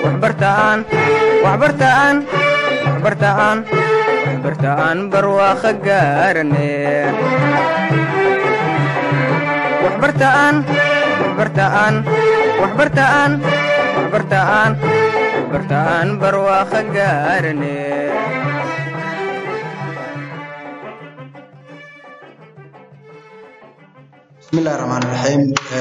waxbartaan waxbartaan waxbartaan waxbartaan barwaaqo gaarane waxbartaan waxbartaan waxbartaan waxbartaan waxbartaan barwaaqo gaarane bismillahi raxmaan raxiim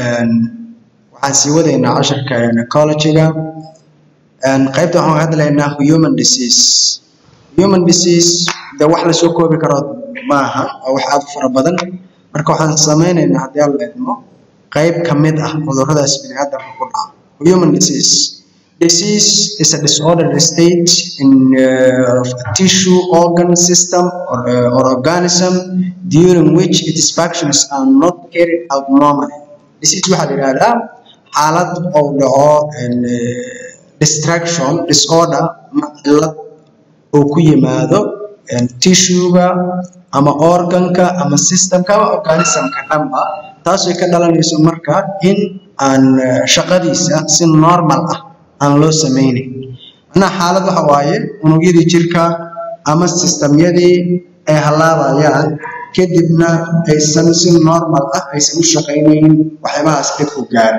waxaan sii wadaynaa casharka ecologyga qaybta waxaan ka hadlaynaa human disease human disease de wax lasoo koobi karo maaha waa wax aad u fara badan marka waxaan sameynaynaa haddii aan leedno qayb ka mid ah cudurradaas biniaadamka ku dhaca human disease disease is a disordered state in uh, of a tissue organ system or, uh, or organism during which its functions are not carried out normally disease waxaa la yidhahdaa xaalad uu dhaco distraction disorder ama cillad uu ku yimaado tissuega ama organka ama systemka ama organismka dhanba taasoo ka dhalanayso marka in aan shaqadiisa si normal ah aan loo sameynayn macnaha xaalad waxa waaye unugyadii jirka ama sistemyadii ay halaabayaan kadibna aysan si normal ah aysan u shaqaynayn waxyaabahaas dadku gaaro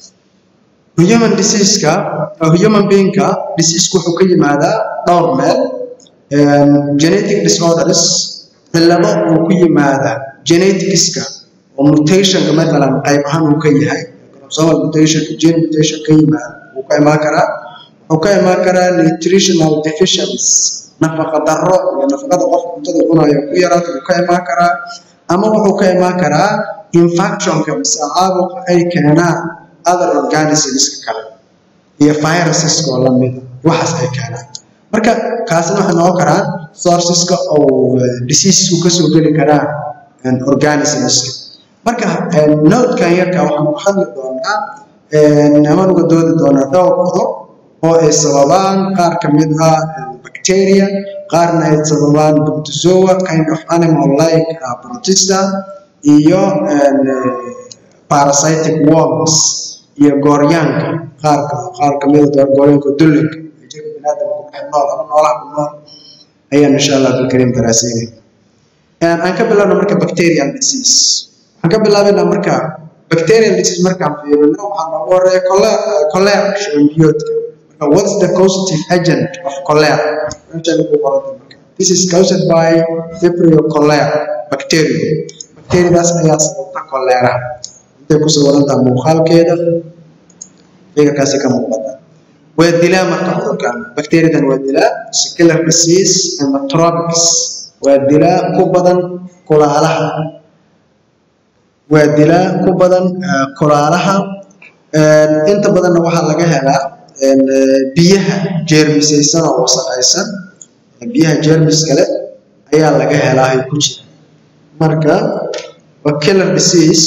human diseaseka human beingka diseasku wuxuu ka yimaadaa dhowr meel genetic disorders cillado uu ku yimaada geneticska oo mutationka matalan qayb ahaan uu ka yahay chromosomal mutation gene mutation ka yimaada wuu ka imaan karaa wuxuu ka imaan karaa nutritional deficiency nafaqa darro iyo nafaqada qofka cuntada cunayo ku yaraata wuu ka imaan karaa ama wuxuu ka imaan karaa infectionka mise caabuqa ay keenaan other organismska kale iyo viruseska oo lamida waxaas ay keenaan marka kaasina waxay noqon karaan sourceska oo diseasesku kasoo geli karaan organismska marka notekan yarka waxaan ku hadli doonaa amaan uga doodi doonaa dhowr qodob oo ay sababaan qaar ka mid ah bacteria qaarna ay sababaan protozoa kind of animal like uh, protista iyo parasitic worms iyo gooryaanka qaarka qaar ka mid ah gooryaanka dullinka ee jirka biniaadamka ku dhex nool ama noolaha ku nool ayaan insha allah abdulkariim daraaseynay aan ka bilaabna marka bacterial disease waxaan ka bilaabaynaa marka bacterial disease markaan fiirino waxaa noogu horeeya cholera shambiyoodka marka what's the causative agent of cholera this is caused by vibrio cholera bacteria bacteriadaas ayaa sababta cholera intay ku sawirantaa muuqaalkeeda fikirkaasi ka muuqata waa dilaa marka cudurkan bacteriadan waa dilaa secular disease hemotropics waa dilaa ku badan kulaalaha waa dilaa ku badan kulaalaha inta badanna waxaa laga helaa biyaha jeermisaysan oo wasaqaysan biyaha jeermis kale ayaa laga helaa ay ku jira marka waa killer disease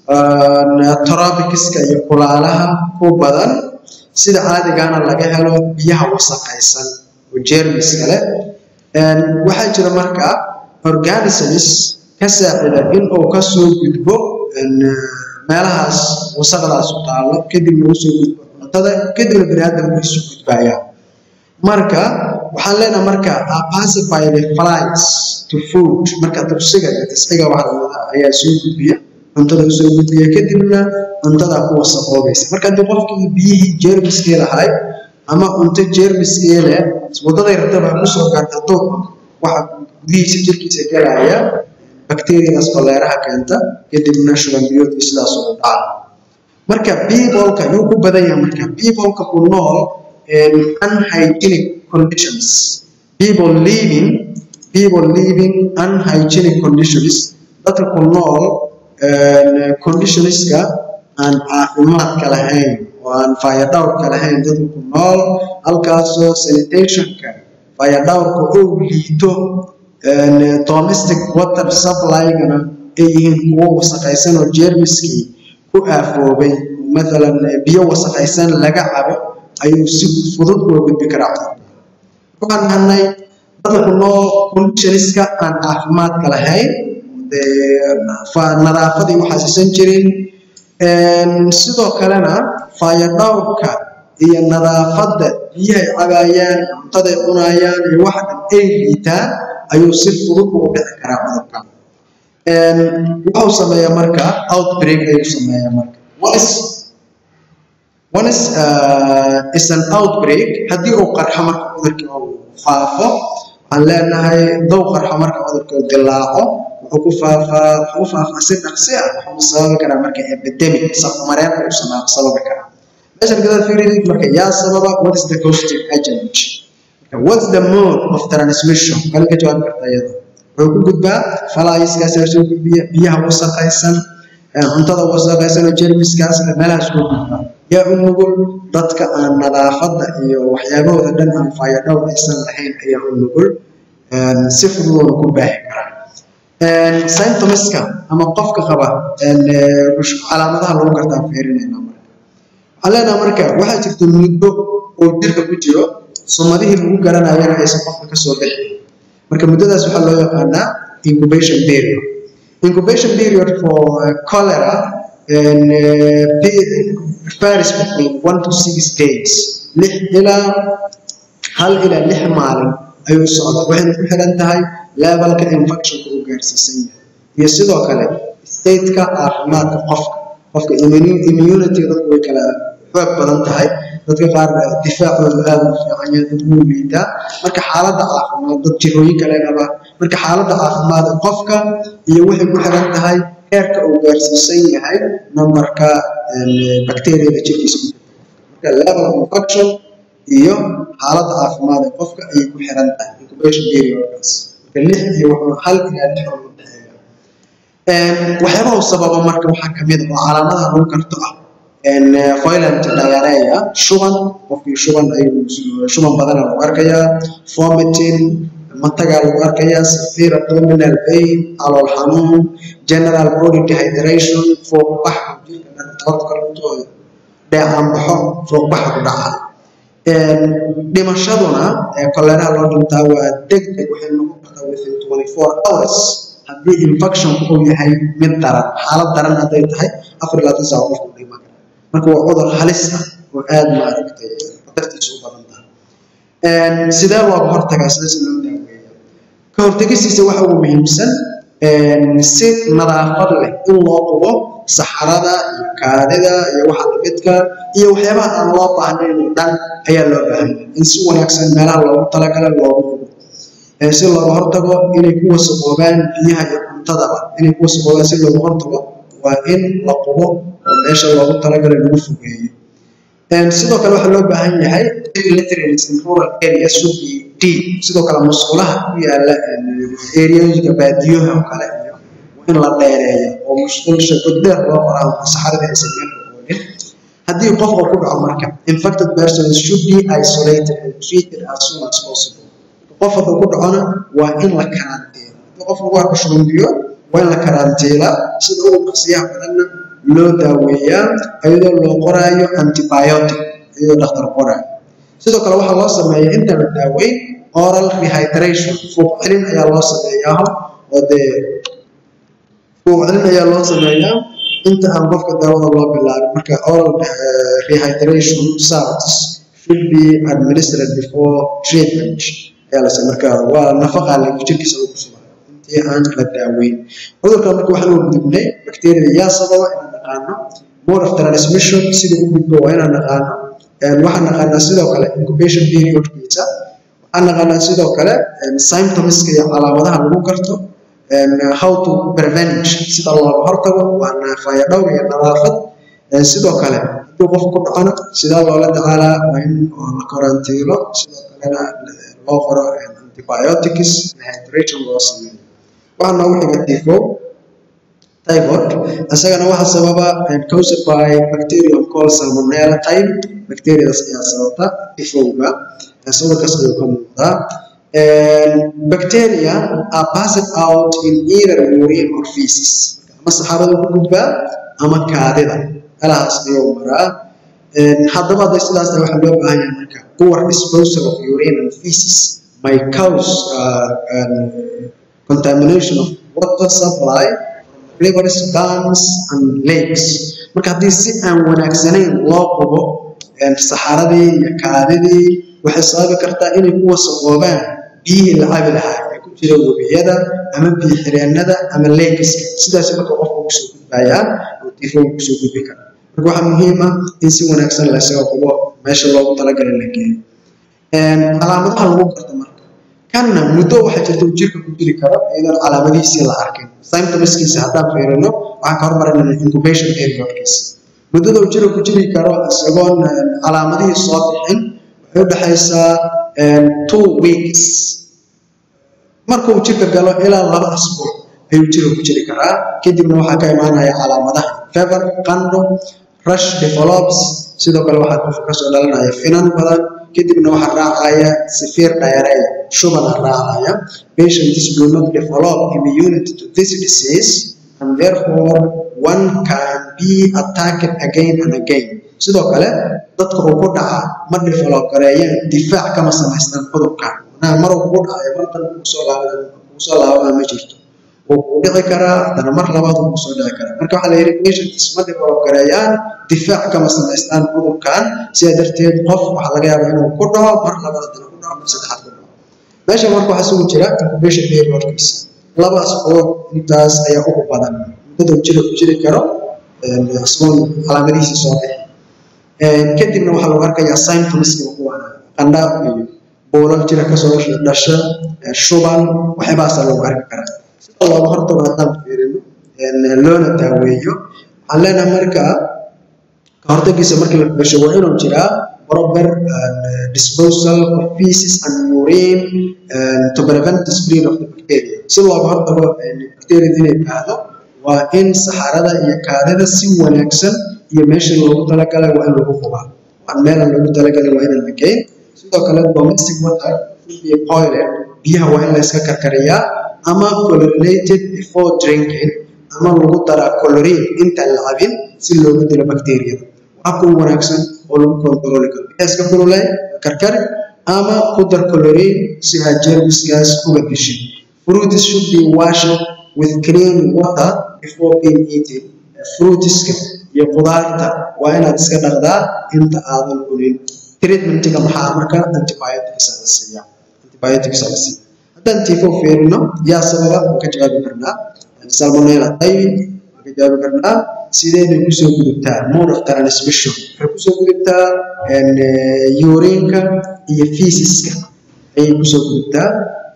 tropics-ka iyo kulaalaha ku badan sida caadigana laga helo biyaha wasaqaysan oo jeermis kale waxaa jira marka organisms ka saacida in uu kasoo gudbo meelahaas wasaqdaas u taalo kadibna usoo gudbo cuntada kadibna biniaadamku isu gudbayaan marka waxaan leenahay marka pacify the flies to food marka tubsiga iyo tisxiga waxa ayaa soo gudbiya cuntada usoo gudbiya kadibna cuntada ku wasaqoobaysa marka haddii qofkii biyihii jeermiskii lahay ama cunto jeermiskii leh wadaday rataba kusoo gaarta duur waxa gudihiisa jirkiisa gelaya bacteriadaas koleeraha keenta kadibna shubanbiyoodkii sidaas ugu dhaca marka peopleka yuu ku badan yahay marka peopleka ku nool unhygienic conditions people living people living unhygienic conditions dadka ku nool conditionska aan caafimaadka lahayn oo aan fayadhowrka lahayn dadka ku nool halkaasoo sanitationka fayadhowrka oo liito domestic water supply-gana ay yihiin kuwo wasaqaysan oo jeermiskii ku aafoobay maalan biyo wasaqaysan laga cabo ayuu si fudud uga gudbi karaa cudurka waxaan nahnay dadka ku nool conditionska aan caafimaadka lahayn nadaafadii waxaasiisan jirin sidoo kalena fayadhowrka iyo nadaafadda biyahay cabaayaan cuntaday cunayaan iyo waxa dhan ay liitaan ayuu si fudud ugu dhici karaa cudurka wuxuu sameeyaa marka outbreak ayuu sameeyaa marka once once uh, is an outbreak haddii uu qarxo marka cudurkii uu faafo waxaan leenahay dow qarxo marka cudurkii uu dilaaco wuxuu ku faafaa wuxuu u faafaa si dhaqsi ah wuxuu sababi karaa marka epidemic safmareen ayuu sababi karaa meeshan gadaal fiirid marka yaa sababa what is the causative agent what's the mode of transmission kali ka jawaabi karta iyada wuxuu ku gudbaa falaayiskaas soo gudbiya biyaha wasaqaysan cuntada wasaqaysan oo jermiskaas meelahaas ku gudbaa yaa u nugul dadka aan nadaafadda iyo waxyaabahooda dhan aan fayadhow aysan lahayn ayaa u nugul si fududoona ku baahi karaa symptomska ama qofka qaba calaamadaha lagu gartaan fiirinayna marka waxaan leenaha marka waxaa jirta muddo oo jirka ku jiro sumadihii lagu garanayana aysan qofka kasoo bixin marka muddadaas waxaa loo yaqaanaa incubation period incubation period for cholera and varies between one to six days lix ilaa hal ilaa lix maalin ayuu socdaa waxayna ku xiran tahay levelka infectionka uu gaarsiisan yahay iyo sidoo kale stateka caafimaadka qofka qofka immunity dadku way kala xoog badan tahay dadka qaar difaacooda aad u fiican yahay dad wuu liitaa marka xaaladda caafimaad dad jirooyin kale qaba marka xaaladda caafimaad ee qofka iyo waxay ku xiran tahay heerka uu gaarsiisan yahay numberka bacteriada jirkiisa ku marka level of infection iyo xaaladda caafimaad ee qofka ayay ku xiran tahay incubation periodkaas marka lix iyo wuxuu hal ilaa lix oo udhexeeya waxyaabaha sababa marka waxaa kamid ah oo calaamadaha lagu garto ah violent diarrhea shuban qofkii shuban ayuu shuban badana lagu arkayaa vomiting matagaa lagu arkayaa severe abdominal pain calool xanuun general body dehydration fuuqbax jirka dhan tabarka lutooda dheecaan baxo fuuqbaxa ku dhaca dhimashaduna koleraha loo dhintaa waa degdeg waxay noqon kartaa within 24 hours haddii infection uu yahay mid daran xaalad daran hadday tahay afar labaatan saac qofku dhiman marka waa cudur halis ah oo aad maaragtay khatartiisu u badan tahay sidee looga hortagaa sida si loo daaweeya ka hortegistiisa waxa ugu muhiimsan si nadaafad leh in loo qubo saxarada iyo kaadida iyo waxa lamidka iyo waxyaabaha aan loo baahnayn oo dhan ayaa loo baahan in si wanaagsan meelaha loogu talagalay loogu qubo si looga hortago inay ku wasaqoobaan biyaha iyo cuntadaba inay ku wasaqoobaan si looga hortago waa in la qubo oo meesha loogu talagalay lagu fogeeyo sidoo kale waxaa loo baahan yahay literates in rural areas should be deep sidoo kale musqulaha ku yaala areooyinka baadiyaha oo kale iyo in la dheereeyo oo musqulsha goddeer loo qoraa saxarada aysan meel oolin haddii qof uu ku dhaco marka infected persons should be isolated and treated as soon as possible qof hadduu ku dhacona waa in la karantiila haddii qof lagu arko shuban biyo waa in la karantiila sida ugu dhaqsiyaha badanna loo daaweeyaa iyadoo loo qoraayo antibiotic iyadoo dhakhtar qoraayo sidoo kale waxaa loo sameeyaa inta la daaweyn oral rehydration fuuq celin ayaa loo sameeyaa oo dee fuuq celin ayaa loo sameeyaa inta aan qofka daawada loo bilaabin marka oral rehydration salts should be administered before treatment ayaa la marka waa nafaqa lagu jirkiisa lagu sugaa intii aan la daaweyn cudurkan marka waxaan u gudubnay bakteeriyada yaa sababa inaan naqaano mode of transmission sida u gudbo waa inaan naqaano waxaan naqaanaa sidoo kale incubation periodkiisa waxaan naqaanaa sidoo kale symptomska iyo calaamadaha lagu garto how to prevent sida looga hortago waa naafaya dhowr iyo nadaafad sidoo kale haddii qof ku dhacona sidaa loola tacaalaa waa in la karantiilo sidoo kalena loo qoro antibiotics hydration loo sameeyo waxaa noogu xiga tifo typhoid isagana waxaa sababa caused by bacterium called salmonella type bacteriadaas ayaa sababta tifowga sawirkaas ayuu ka muuqdaa bacteria are passed out in either urine or feces ama saxarada ku gudbaa ama kaadida meelahaas ayuu maraa haddaba hadday sidaas tahay waxaa loo baahan yahay marka poor disposal of urine and feces may cause uh, um, contamination of water supply rivers dams and lakes marka haddii si aan wanaagsanayn loo qubo saxaradii iyo kaadidii waxay sababi kartaa inay ku wasaqoobaan biyihii la cabi lahaa ee ku jira webiyada ama biyo xireennada ama leegiska sidaas marka qofka kusoo gudbayaa oo tiifowga kusoo gudbi kara marka waxaa muhiim ah in si wanaagsan la isaga qubo meesha loogu talagalay la geeyo calaamadaha lagu garto marka kanna muddo waxaa jirta uu jirka ku jiri karo iyadoon calaamadihiisii la arkin symptomskiisa haddaan fiirino waxaan ka hormarinayna incubation periodkiisa muddada uu jirka ku jiri karo isagoon calaamadihii soo bixin waxay u dhexaysaa two weeks marka uu jirka galo ilaa laba asbuuc ayuu jirka ku jiri karaa kadibna waxaa ka imaanaya calaamadaha fever qandho rush develops sidoo kale waxaa qofka kasoo dhalanaya finan badan kadibna waxaa raacaya severe diarrhea shubana raacaya patients do not develop immunity to this disease and therefore one can be attacked again and again sidoo kale dadka uu ku dhaca ma develop gareeyaan difaac kama samaystaan cudurkan macnaha maruu kugu dhacayo markan kusoo laabada kusoo laabada ma jirto wuu ku dhici karaa haddana mar labaad wuu kusoo dhici karaa marka waxaa la yidhi patients ma develop gareeyaan difaac kama samaystaan cudurkan sidaa darteed qof waxaa laga yaabaa inuu ku dhaco mar labaad haddana ku dhaco mar saddexaad ku dhaco meesha marka waxaa isugu jira incubation periodkiisa laba asbuuc intaas ayaa ugu badan muddada uu jira ku jiri karo asbuun calaamadihiisa soo bixi kadibna waxaa lagu arkayaa symptomska kuwana qandha iyo boolal jira kasoo dhasha shuban waxyaabahaasa lagu arki karaa sida looga hortago haddaan fiirino loona daaweeyo waxaan leenahay marka ka hortagiisa markii la dhasho waa inuu jiraa proper disposal of feces and urine to prevent the spread of the bacteria si looga hortago bacteria inay baahdo waa in saxarada iyo kaadida si wanaagsan iyo meesha loogu talagalay waa in lagu qubaa waan meelan loogu talagalay waa inaan la geyn sidoo kale domestic water iyo boiler biyaha waa in la iska karkariyaa ama chlorinated before drinking ama lagu daraa chlorine intaan la cabin si looga dilo bacteriyada habka ugu wanaagsan oo lagu kontrooli karo biyaha iska kululay karkari ama ku dar chlorine si aad jermiskaas uga dishin fruits should be washed with clean water before being eaten fruitiska iyo qudaarta waa inaad iska dhaqdaa inta aadan cunin treatmentiga maxaa marka antibiotics la siiya antibiotics la siiya haddaan tifo fiirino yaa sababa waan ka jawaabi karnaa salmonella typhi waan ka jawaabi karnaa sideeday kusoo gudubtaa mode of transmission waxay kusoo gudubtaa urinka iyo feesiska ayay kusoo gudubtaa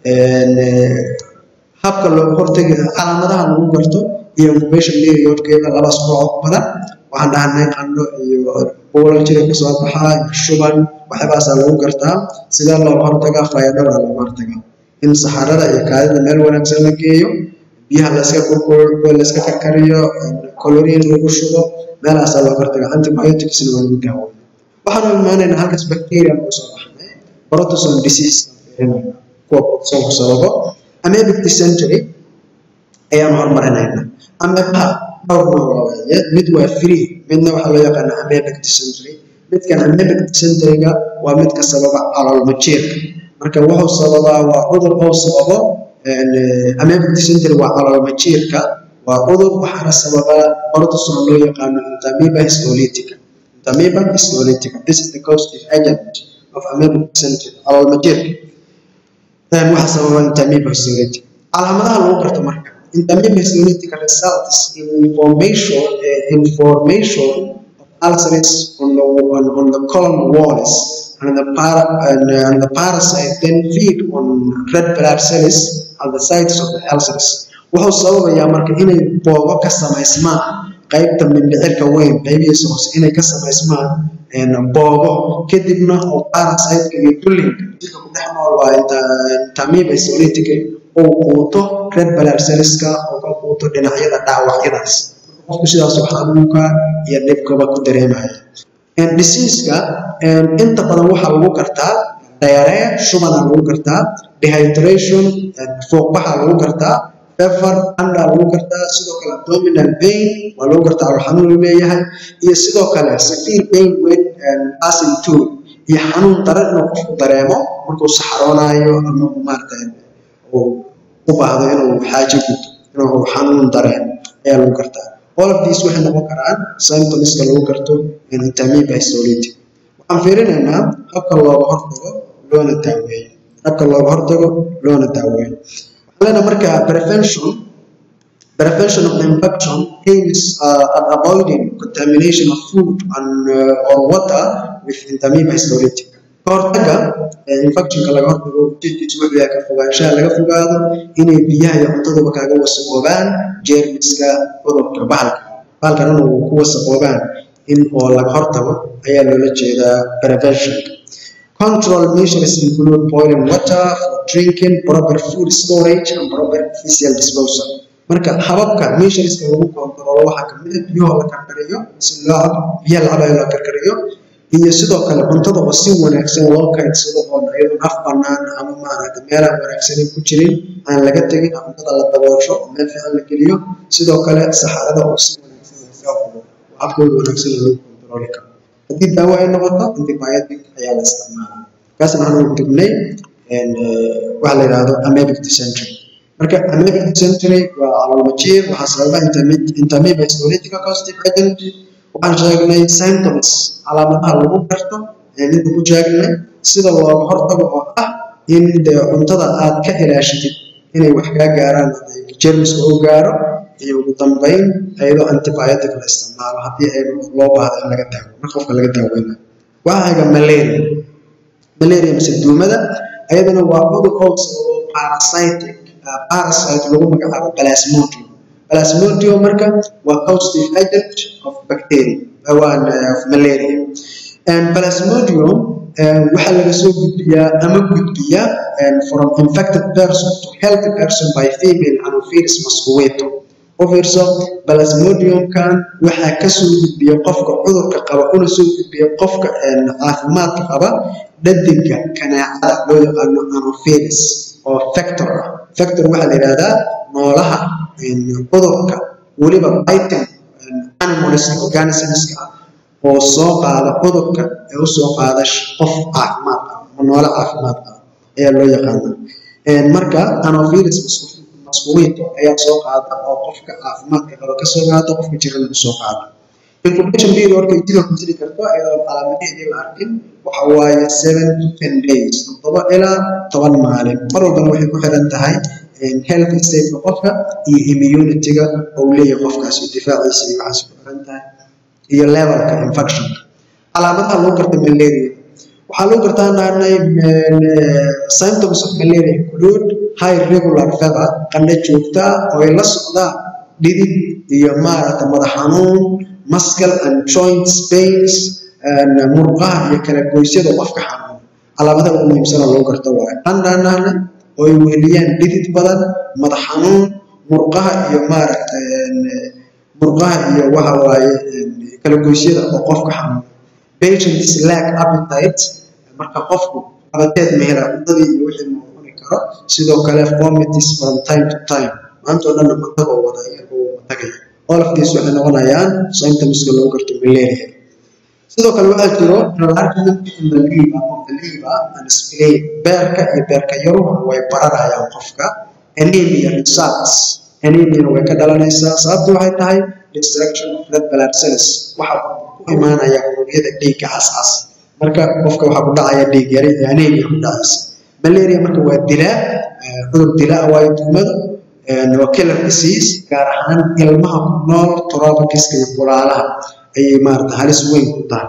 habka looga hortagi calaamadaha lagu garto iyo incubation periodkeeda laba asbuuc badan waxaan dhahnay qandho iyo boolal jira kasoo baxaa iyo shuban waxyaabahaasaa lagu gartaa sidee looga hortagaa fayadhowra looga hortagaa in saxarada iyo kaadida meel wanaagsan la geeyo biyaha layska kulkul layska karkariyo chlorine lagu shubo meelahaasaa looga hortagaa antibioticsna waa lagu daawo waxaanu imaanaynaa halkaas bacteria lagu soo baxnay protozoan disease kuwa protozoan ku sababo amebic dysentery ayaan hormarinaynaa amebaha dhowr nooc waaye mid waa free midna waxaa loo yaqaanaa amebic dysentery midkan amebic dysenteryga waa midka sababa caloolmajeerka marka wuxuu sababaa waa cudur oo sababo amebic dysentery waa caloolmajeerka waa cudur waxaana sababaa protozoan loo yaqaano intamiba histolytica intamiba histolytica this is the causative agent of amebic dysentery caloolmajeerka waxaa sababa intamiba histolytica calaamadaha lagu garto marka intamiba histolytica results in information uh, information of ulcers on the on, on the colon walls and the para, and, uh, and the parasite then feed on red blood cells at the sites of the ulcers wuxuu sababayaa marka inay boogo ka samaysmaan qaybta mindhicirka weyn qaybihiisa hoose inay ka samaysmaan boogo kadibna oo parasiteka iyo dullinka jirka ku dhex nool waa intamiba histolytica uu quuto red blood cellska oo ka quuto dhinacyada dhaawacyadaas qofku sidaasoo xanuunka iyo dhibkaba ku dareemaya diseaseka inta badan waxaa lagu gartaa diarrhea shubana lagu gartaa dehydration fuuqbaxa lagu gartaa fever anda lagu gartaa sidoo kale abdominal pain waa lagu gartaa oo xanuun uu leeyahay iyo sidoo kale severe pain when passing through iyo xanuun daran inuu qofku dareemo markuu saxaroonayo ama maarata uu u baahdo inuu xaajo guto inuu xanuun dareemo ayaa lagu gartaa all of these waxay noqon karaan symptomska lagu garto intamiba histolytic waxaan fiirinaynaa habka looga hortago loona daaweeyo habka looga hortago loona daaweeyo waxaan leenahay marka prevention prevention of infection aims uh, at avoiding contamination of food and uh, or water with Entamoeba histolytica kahortaga infectionka laga hortago ujeedkiisu wuxuu yahay ka fogaanshaha laga fogaado inay biyaha iyo cuntaduba kaaga wasaqoobaan jeermiska cudurka bahalka bahalkan inuu ku wasaqoobaan in oo laga hortago ayaa loola jeedaa prevention control measures include boiling water for drinking proper food storage and proper physical disposal marka hababka measureska lagu kontrolo waxaa kamid ah biyahoo la karkariyo si loo biyaha la cabayo loo karkariyo iyo sidoo kale cuntada oo si wanaagsan loo kaydsado oo iyadoo af banaan ama maaragtay meelaan wanaagsanin ku jirin aan laga tegin cuntada la daboosho oo meel fiican la geliyo sidoo kale saxarada oo si wanaagsan laga fulo habkooda wanaagsan lagu kontroli karo haddii daawo ay noqoto antibiotic ayaa la isticmaalaa kaasna waxaan gudubnay waxa la yidhaahdo amebic dysentery marka amebic dysentery waa caloolmajiir waxaa sababa Entamoeba histolytica caustic agent waxaan sheegnay symptoms calaamadaha lagu garto ayaan inta ku sheegnay sida looga hortago oo ah in dee cuntada aad ka ilaashitid inay wax kaa gaaraan jermiska uu gaaro iyo ugu dambeyn iyadoo antibiotic la isticmaalo haddii ay loo baahdo in laga daawo marka qofka laga daaweynayo waxaa haga malaria malaria mise duumada ayadana waa cudur oo sababo parasitic parasite lagu magacaabo plasmodium plasmodium marka waa causative agent of bacteria awaan of malaria and plasmodium waxaa laga soo gudbiyaa ama gudbiya from infected person to healthy person by female anopheles mosquito u fiirso plasmodiumkan waxaa kasoo gudbiya qofka cudurka qaba una soo gudbiya qofka caafimaadka qaba dhadiga kanaacada loo yaqaano anopheles oo factor ah factor waxaa la yidhahdaa noolaha cudurka weliba biting animals organismska ah oo soo qaada cudurka ee usoo qaada qof caafimaad ah ama noole caafimaad ah ayaa loo yaqaana marka anopheles mosquito ayaa soo qaada oo qofka caafimaadka qaba kasoo qaada qofka jirana usoo qaada incubation period markay jidka ku jiri karto iyadoo calaamadaheedii la arkin waxa waaye seven to ten days toddoba ilaa toban maalin mar walbana waxay ku xiran tahay health stateka qofka iyo immunity-ga ou leeyahay qofkaasi difaaciisa iyo waxaas ku xiran tahay iyo levelka infectionka calaamadaha lagu garta malaria waxaa lagu gartaa naanay symptoms of malaria include high regular fever qandho joogta oo ay la socdaan dhidid iyo maaragta madax xanuun muscle and joints pains murqaha iyo kala goysyada qofka xanuun calaamadaha ugu muhiimsana lagu garta waayo qandhanaana oo ay weheliyaan dhidid badan madax xanuun murqaha iyo maaragta murqaha iyo waxa waaye kala goysyada oo qofka xanuun patients lack appetite marka qofku abateed mehela cuntadii iyo wixii uu cuni karo sidoo kale vomitis from time to time maanta oo dhanna matagoo wada iyagoo matagaya all of these waxay noqonayaan symptomska lagu garto malaria sidoo kale waxaa jiro enlargement in the liver of the liver and spleen beerka iyo beerka yaruhu way bararayaan qofka anemia results anemia way ka dhalanaysaa sababtu waxay tahay destruction of red blood cells waxa ku imaanaya unugyada dhiigga cascas marka qofka waxaa ku dhacaya dhiig yari iyo anemia ku dhacaysa malaria marka waa dilaa cudur dilaa waayo duumada waa killer disease gaar ahaan ilmaha ku nool tropicaska iyo kulaalaha ayay maarata halis weyn ku tahay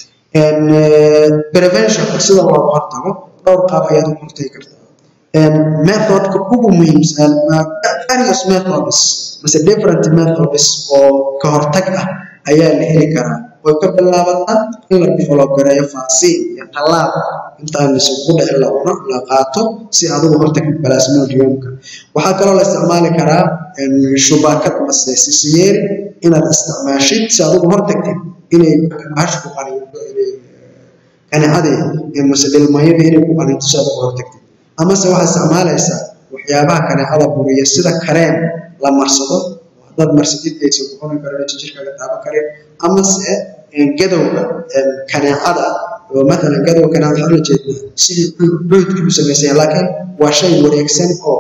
prevention sida looga hortago dhowr qaab ayaad u hortagi kartaa methodka ugu muhiimsan various methods mise different methods oo ka hortag ah ayaa la heli karaa way ka bilaabataa in la develop gareeyo vaccine iyo tallaal intaan isugu dhicin la cuno la qaato si adigu hortagid plasmodiumka waxaa kaloo la isticmaali karaa shubaakad mase sisiyeeri inaad isticmaashid si adigu hortagtid inay bahashu ku qaniinto inay kanicadii mase dhilmayadii inay ku qaniinto si adigu hortagtid amase waxaad isticmaalaysaa waxyaabaha kanicada buriya sida kareem la marsado haddaad marsadid aysan ku cuni karin aysan jirkaaga taaban karin amase gadowga kaneecada oo matalan gadowga kaneecada waxaa ula jeednaa sidii dhuydkii u samaysaya laakiin waa shay wareegsan oo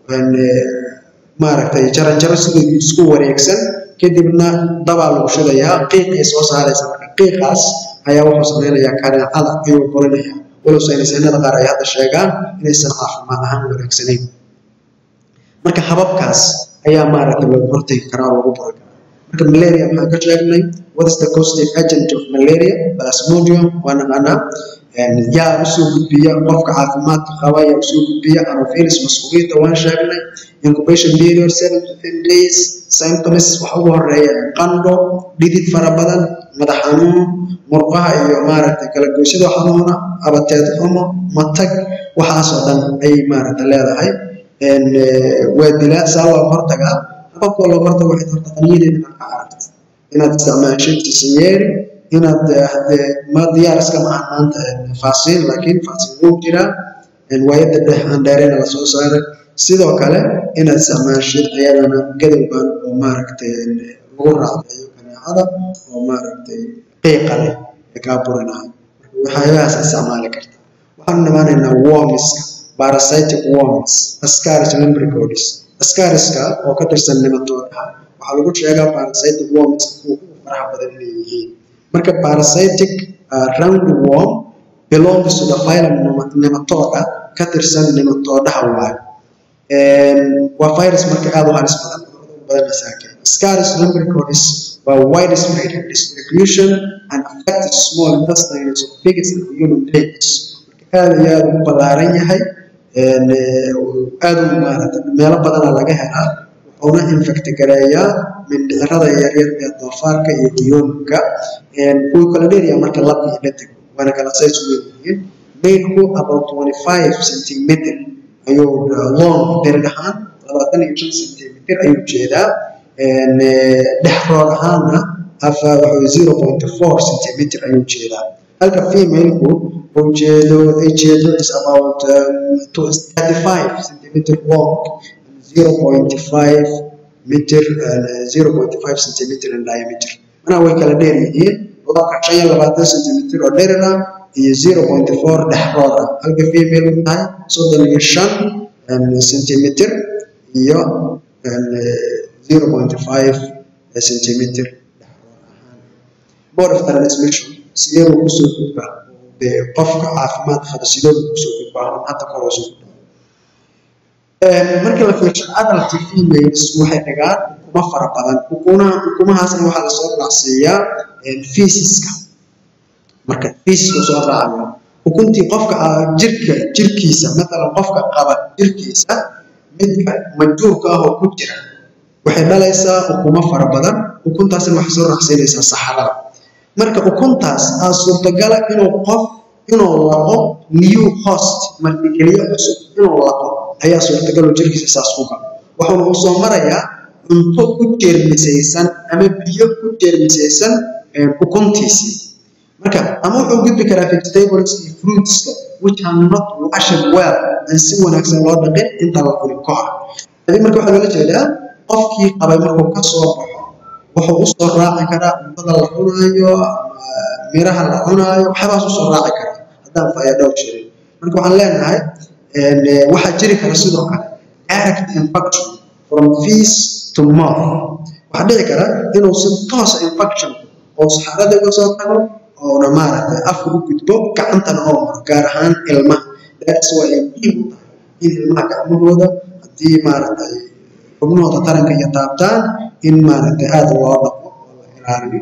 maaragtay jaranjaro sidii isku wareegsan kadibna dabaa lagu shidayaa qiiqay soo saaraysa marka qiiqaas ayaa wuxuu sameynayaa kaneecada ayuu burinaya walow saynisyahannada qaar ay hadda sheegaan inaysan caafimaad ahaan wanaagsanayn marka hababkaas ayaa maaragtay lagu hortegi karaa oo lagu buri karaa marka malaria maxaan ka sheegnay what is the causative agent of malaria plasmodium waa naqaanaa yaa usoo gudbiya qofka caafimaadka qaba yaa usoo gudbiya anopheles masquuliyadda waan sheegnay incubation period seven to ten days symptoms waxa ugu horeeya qandho dhidid fara badan madax xanuun murqaha iyo maaragtay kala goysyada xanuuna abateed xumo matag waxaasoo dhan ayay maaragtay leedahay waa dilaa saa looga hortagaa hababkoo looga hortaga waxay horta qaniyadeeda inaad ka aragto inaad isticmaashid tisinyeeri inaad hadee ma diyaar iska maaha maanta faasiin laakiin faasiin wuu jiraa waayadda dhex aan dheerayna lasoo saaray sidoo kale inaad isticmaashid ayadana gadowgan oo maaragtay lagu raacdayo kaneecada oo maaragtay qiiqa leh ee kaa burinayo waxyaabahaas isticmaali karta waxaan imaanaynaa wormiska parasitic worms ascaris lumbricodes ascariska oo ka tirsan nematoodaha waxaa lagu sheegaa parasitic worms kuwa ugu faraha badan inay yihiin marka parasitic uh, roundworm belongs to the phylum nematoda ka tirsan nematodaha waayo waa virus marka aad u halis badan badan masaakin scaris lumbricodes waa widespread distribution and affected small intestines of pigs and human beings marka aad iyo aad u ballaaran yahay aad u maarata meelo badana laga helaa wuxuuna infect gareeyaa mindhicirada yaryar ee doofaarka iyo diyoominka wuu kala dheeryaa marka lab iyo dhadig waana kala size weyn yihiin mailku about 25 centimeter ayuu long dherer ahaan labaatan iyo shan centimeter ayuu jeedaa dhexroor ahaana afa wuxuu zero point four centimeter ayuu jeedaa halka femaleku uu jeedo ay jeedo is about um, 35 centimeter long zero point five meter zero point five centimeter in diameter manaa way kala dheer yihiin labka shan iyo labaatan centimeter oo dherer ah iyo zero point four dhexroor ah halka female u tahay soddon iyo shan centimeter iyo zero point five centimeter mode of transmission sidee buu kusoo gudbaa dee qofka caafimaad qaba sidee buu kusoo gudbaa hadda kor soo gudbaa marka la fiirsho adult females waxay dhigaan ukumo fara badan ukumaha ukumahaasna waxaa lasoo raacsiiyaa feesiska marka feesiska soo raacayo ukuntii qofka jirka jirkiisa matalan qofka qaba jirkiisa midka manjuurka ah oo ku jira waxay dhalaysaa ukumo fara badan ukuntaasna waxay soo raacsiinaysaa saxarada marka ukuntaas aa suurtagala inuu qof inuu laqo new host martigeliyo cusub inuu laqo ayaa suurtagal oo jirkiisa saas ku galo wuxuuna u soo marayaa cunto ku jeermisaysan ama biyo ku jeermisaysan ukuntiisii marka ama wuxuu gudbi karaa vegetables iyo fruitska which are not washed well aan si wanaagsan loo dhaqin inta la cuni ka hor hadii marka waxaa loola jeedaa qofkii qabay markuu ka soo baxo wuxuu u soo raaci karaa cuntada la cunaayo miraha la cunaayo waxyaabahaas usoo raaci karaa haddaan fayadhow jirin marka waxaan leenahay waxaa jiri kara sidoo kale direct infection from fees to mouth waxaa dhici kara inuu si toosa infection oo saxarada uga soo tago oona maaragtay afka u gudbo gacantana oo maro gaar ahaan ilmaha that's why ay muhiim u tahay in ilmaha gacmahooda haddii maaragtay xubnahooda taranka iyo taabtaan in maaragtay aad loo dhaqo oo la ilaaliyo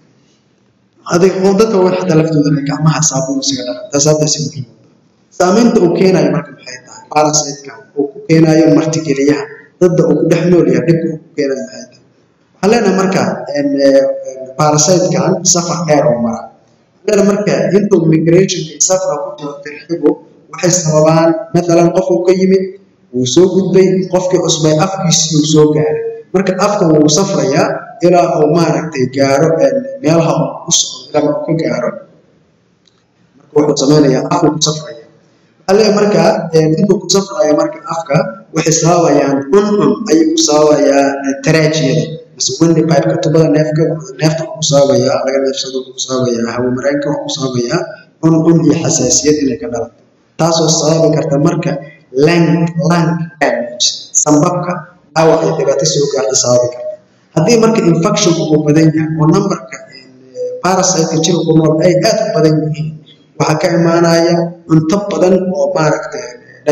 adig oo dadka way xataa laftooda gacmaha saabuun isaga dhaqa taas haddaasi muhiim saamaynta uu keenayo marka maxay tahay parasiteka uu ku keenayo martigeliyaha dadda uu ku dhex nool yahay dhibka uu ku keenayo maxay tahay waxaan leenahay marka parasitekan safar dheer oo mara waxaan leenahay marka intuu migrationka iyo safra ku jiro tirxigu waxay sababaan mathalan qof uu ka yimid wuu soo gudbay qofkii cusbay afkiisii uu soo gaaray marka afka wuu safrayaa ilaa uu maaragtay gaaro meelaha uu ku socdo ilaa uu ka gaaro marka wuxuu sameynayaa afku ku safraya waxaa leeyahay marka intuu ku safraya marka afka waxay sababayaan cuncun ayay ku sababayaa taraajiyada mise wendi pipeka tubada neefka neefta wuxuu ku sababayaa laga neefsado wuxuu ku sababayaa hawo mareenka wuxuu ku sababayaa cuncun iyo xasaasiyad inay ka dhalato taasoo sababi karta marka lung lung damage sambabka dhaawac iyo dhibaato soo gaarta sababi karta haddii marka infectionku uu badan yahay oo numberka parasiteka jirka ku nool ay aad u badan yihiin waxaa ka imaanaya cunto badan oo maaragtay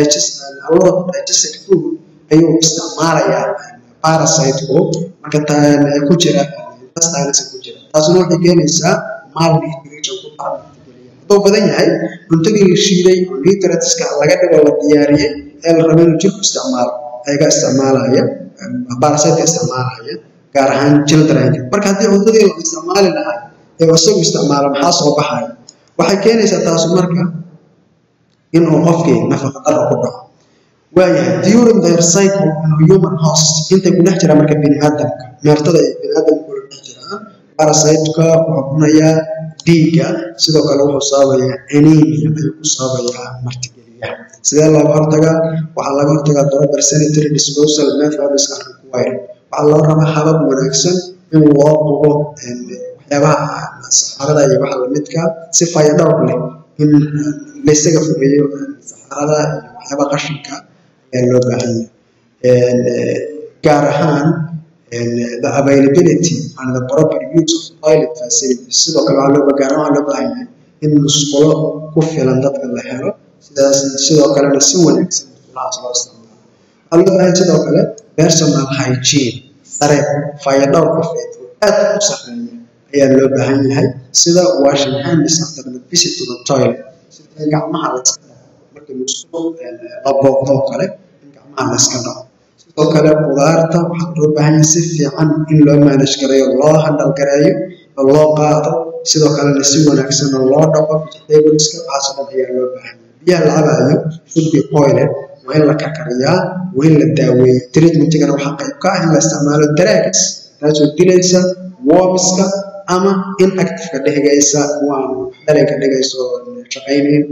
digested food ayuu isticmaalayaa parasiteku marka ku jira intestinesa ku jira taasuna waxay keenaysaa malnutrition ku dhaca hadduu badan yahay cuntadii la shiiday oo nutrientska laga dhigo la diyaariyey ee la rabo inuu jirku isticmaalo ayaga isticmaalaya parasiteka isticmaalaya gaar ahaan childrenka marka haddii cuntadii la isticmaali lahaa ee isagu isticmaalo maxaa soo baxaya waxay keenaysaa taasu marka inuu qofkii nafaqa daro ku dhaco waayahay during their cycle in human host intay ku dhex jiraan marka biniaadamka meertada ay biniaadamku kula dhex jiraan parasiteka wuxuu cunayaa dhiigga sidoo kale wuxuu sababayaa anemia ayuu ku sababayaa martigeliyaha sidee looga hortagaa waxaa laga hortagaa proper sanitary disposal methods are required waxaa loo rabaa habab wanaagsan in loo qubo waxyaabaha saxarada iyo waxa lamidka si fayadhowr leh in laysaga fogeeyo saxarada iyo waxyaabaha qashinka ayaa loo baahan yahay gaar ahaan the availability and the proper use of toilet facilities sidoo kale waxaa loo gaar ahaan waxaa loo baahan yahay in musqulo ku filan dadka la helo sidaas sidoo kalena si wanaagsan musqulahaas loo isticmaalo waxaa loo baahan sidoo kale personal hygiene sare fayadhowr qofeed oo aad u sarreeya ayaa loo baahan yahay sida washing hands after the visit to the toilet sida gacmaha la iska dhaco marka musqulo la booqdo oo kale in gacmaha la iska dhaco sidoo kale qudaarta waxaa loo baahan yahay si fiican in loo manage gareeyo loo handal gareeyo oo loo qaado sidoo kalena si wanaagsan oo loo dhaqo vegetables-ka waxaas oo dhan ayaa loo baahan yahay biyaha la cabayo should be boiled waa in la karkariyaa waa in la daaweeyo treatmentigana waxaa qayb ka ah in la isticmaalo drugs taasoo dilaysa wormska ama inactiveka dhigaysa waan dhalay ka dhigayso shaqaynayn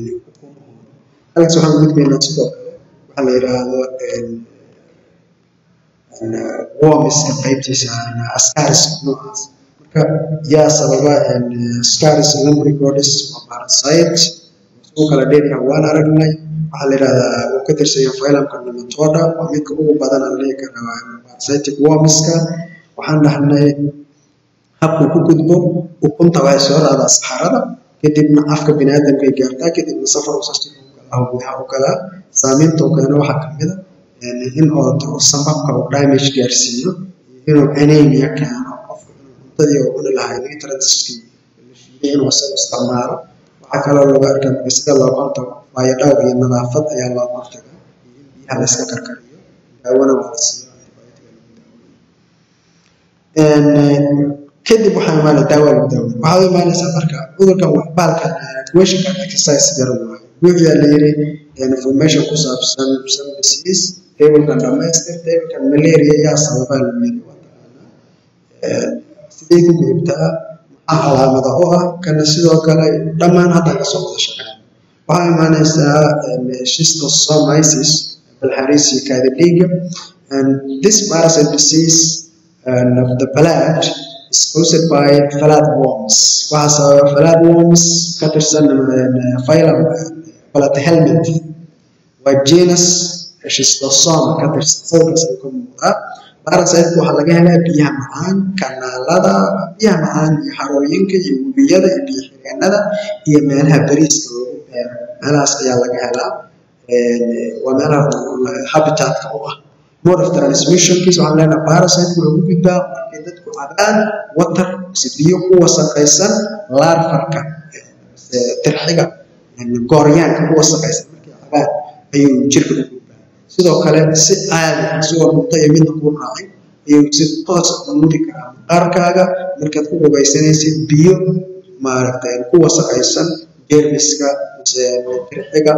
halkaas waxaan gudbaynaa sidoo kale waxaa la yidhaahdo wormiska qaybtiisa ascariska noocaas marka yaa sababa ascaris lumbricolis waa parasite isku kala dheeryaha waan aragnay waxaa la yidhahdaa uu ka tirsan yahay phylumka nematoda waa midka ugu badan aan dhihi karaa parasitic wormiska waxaan dhahnay habkuu ku gudbo ukunta waxay soo raacdaa saxarada kadibna afka biniaadamka ay gaartaa kadibna safar usastika gudaha u galaa saameynta uu keeno waxaa kamid a in oo sambabka uu damage gaarsiiyo inuu anemia keeno qofka inuu cuntadii oo cuni lahaa nutrientskii la shiiday inuu isagu isticmaalo waxaa kaloo lagu arkaa marka sida looga hortago waayo dhowr iyo nadaafad ayaa looga hortagaa iyo in biyaha la iska karkariyo daawona waa la siiyo kadib waxaa imaanaya daawa lagu daaweyn waxaad u imaanaysaa marka cudurkan baalkan questionkan exercise yar waayo wuxuu la yiri information ku saabsan some disease tablekan dhamaystir tablekan malaria yaa sababaa lagu yiri waa taqaanaa sidee ku gudubtaa maxaa calaamada u ah kana sidoo kale dhammaan hadda ka soo wada shaqeyn waxaa imaanaysaa schistosomiasis balxariisiyo kaadi dhiiga and this parasite disease and of the blood is caused by flatworms. Waxaa sababa flatworms ka tirsan phylum Platyhelminth. Waa genus schistosoma ka tirsan sawirkaas ay ka muuqdaa. Parasite waxaa laga helaa biyaha macaan, kanaalada, biyaha macaan iyo harooyinka iyo webiyada iyo biyo xireenada iyo meelaha bariiska lagu beero. Meelahaas ayaa laga helaa. Waa meelaha habitatka u ah. mode of transmissionkiisa waxaan leenahay parasite wuxuu ku gudbaa markay dadku cabaan water mise biyo ku wasaqaysan larfarka tirxiga gooryaanka ku wasaqaysan markay cabaan ayuu jirka u gudbaa sidoo kale si caadi isagoo cunto iyo midna kuu raacay ayuu si toos u mudi karaa maqaarkaaga markaad ku qubaysanaysid biyo maaragtay ku wasaqaysan jeermiska mise tirxiga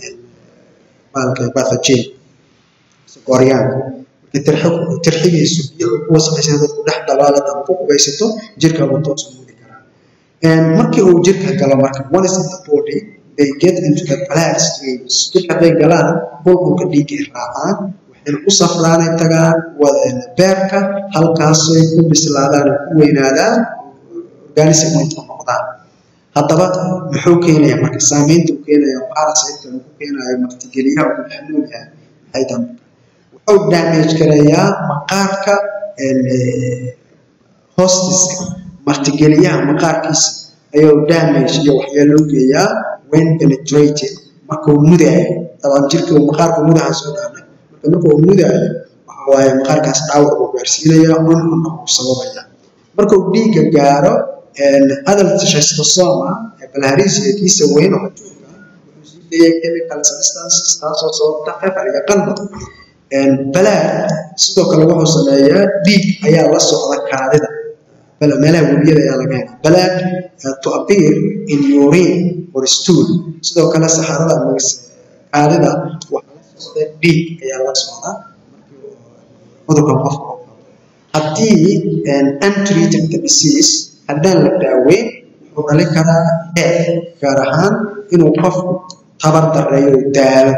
maalka pathogen gooryaanka tirxigiisu biyo ku wasaqaysan dadku dhex dabaalad ama ku qubaysato jirka uu toos u mudi karaa markii uu jirka galo marka one is in the body they get into the blood streams jirka hadday galaan bulbulka dhiigga ay raacaan waxayna u safraanay tagaan beerka halkaasay ku bislaadaan oo ku weynaadaan organism ay noqdaan haddaba muxuu keenaya marka saameynta uu keenaya parasite uu ku keenayo martigeliyaha uu dhex nool yahay maxay tahay wuxuu damage gareeyaa maqaarka hostiska martigeliyaha maqaarkiisa ayuu damage iyo waxyeelo u geeyaa when penetrated markuu mudaayo dabcan jirka uu maqaarku mudaha soo dhaanay marka markuu mudaayo waxa waaye maqaarkaas dhaawac uu gaarsiinaya cuncunna uu sababaya markuu dhiigga gaaro adult schistosoma ee balharisiyakiisa weyn oo ajuurka wuxuu sii deeyay chemical substances taasoo sababta qefal iyo qalba balaad sidoo kale wuxuu sameeyaa dhiig ayaa la socda kaadida meelaha webiyada ayaa laga helaa balaad to appear in urine or stool sidoo kale saxarada ama kaadida waxaa la socda dhiig ayaa la socda cudurka qofka oo qabo haddii untreated disease haddaan la daaweyn wuxuu dhalin karaa death gaar ahaan inuu qofku tabar dareeyo daalo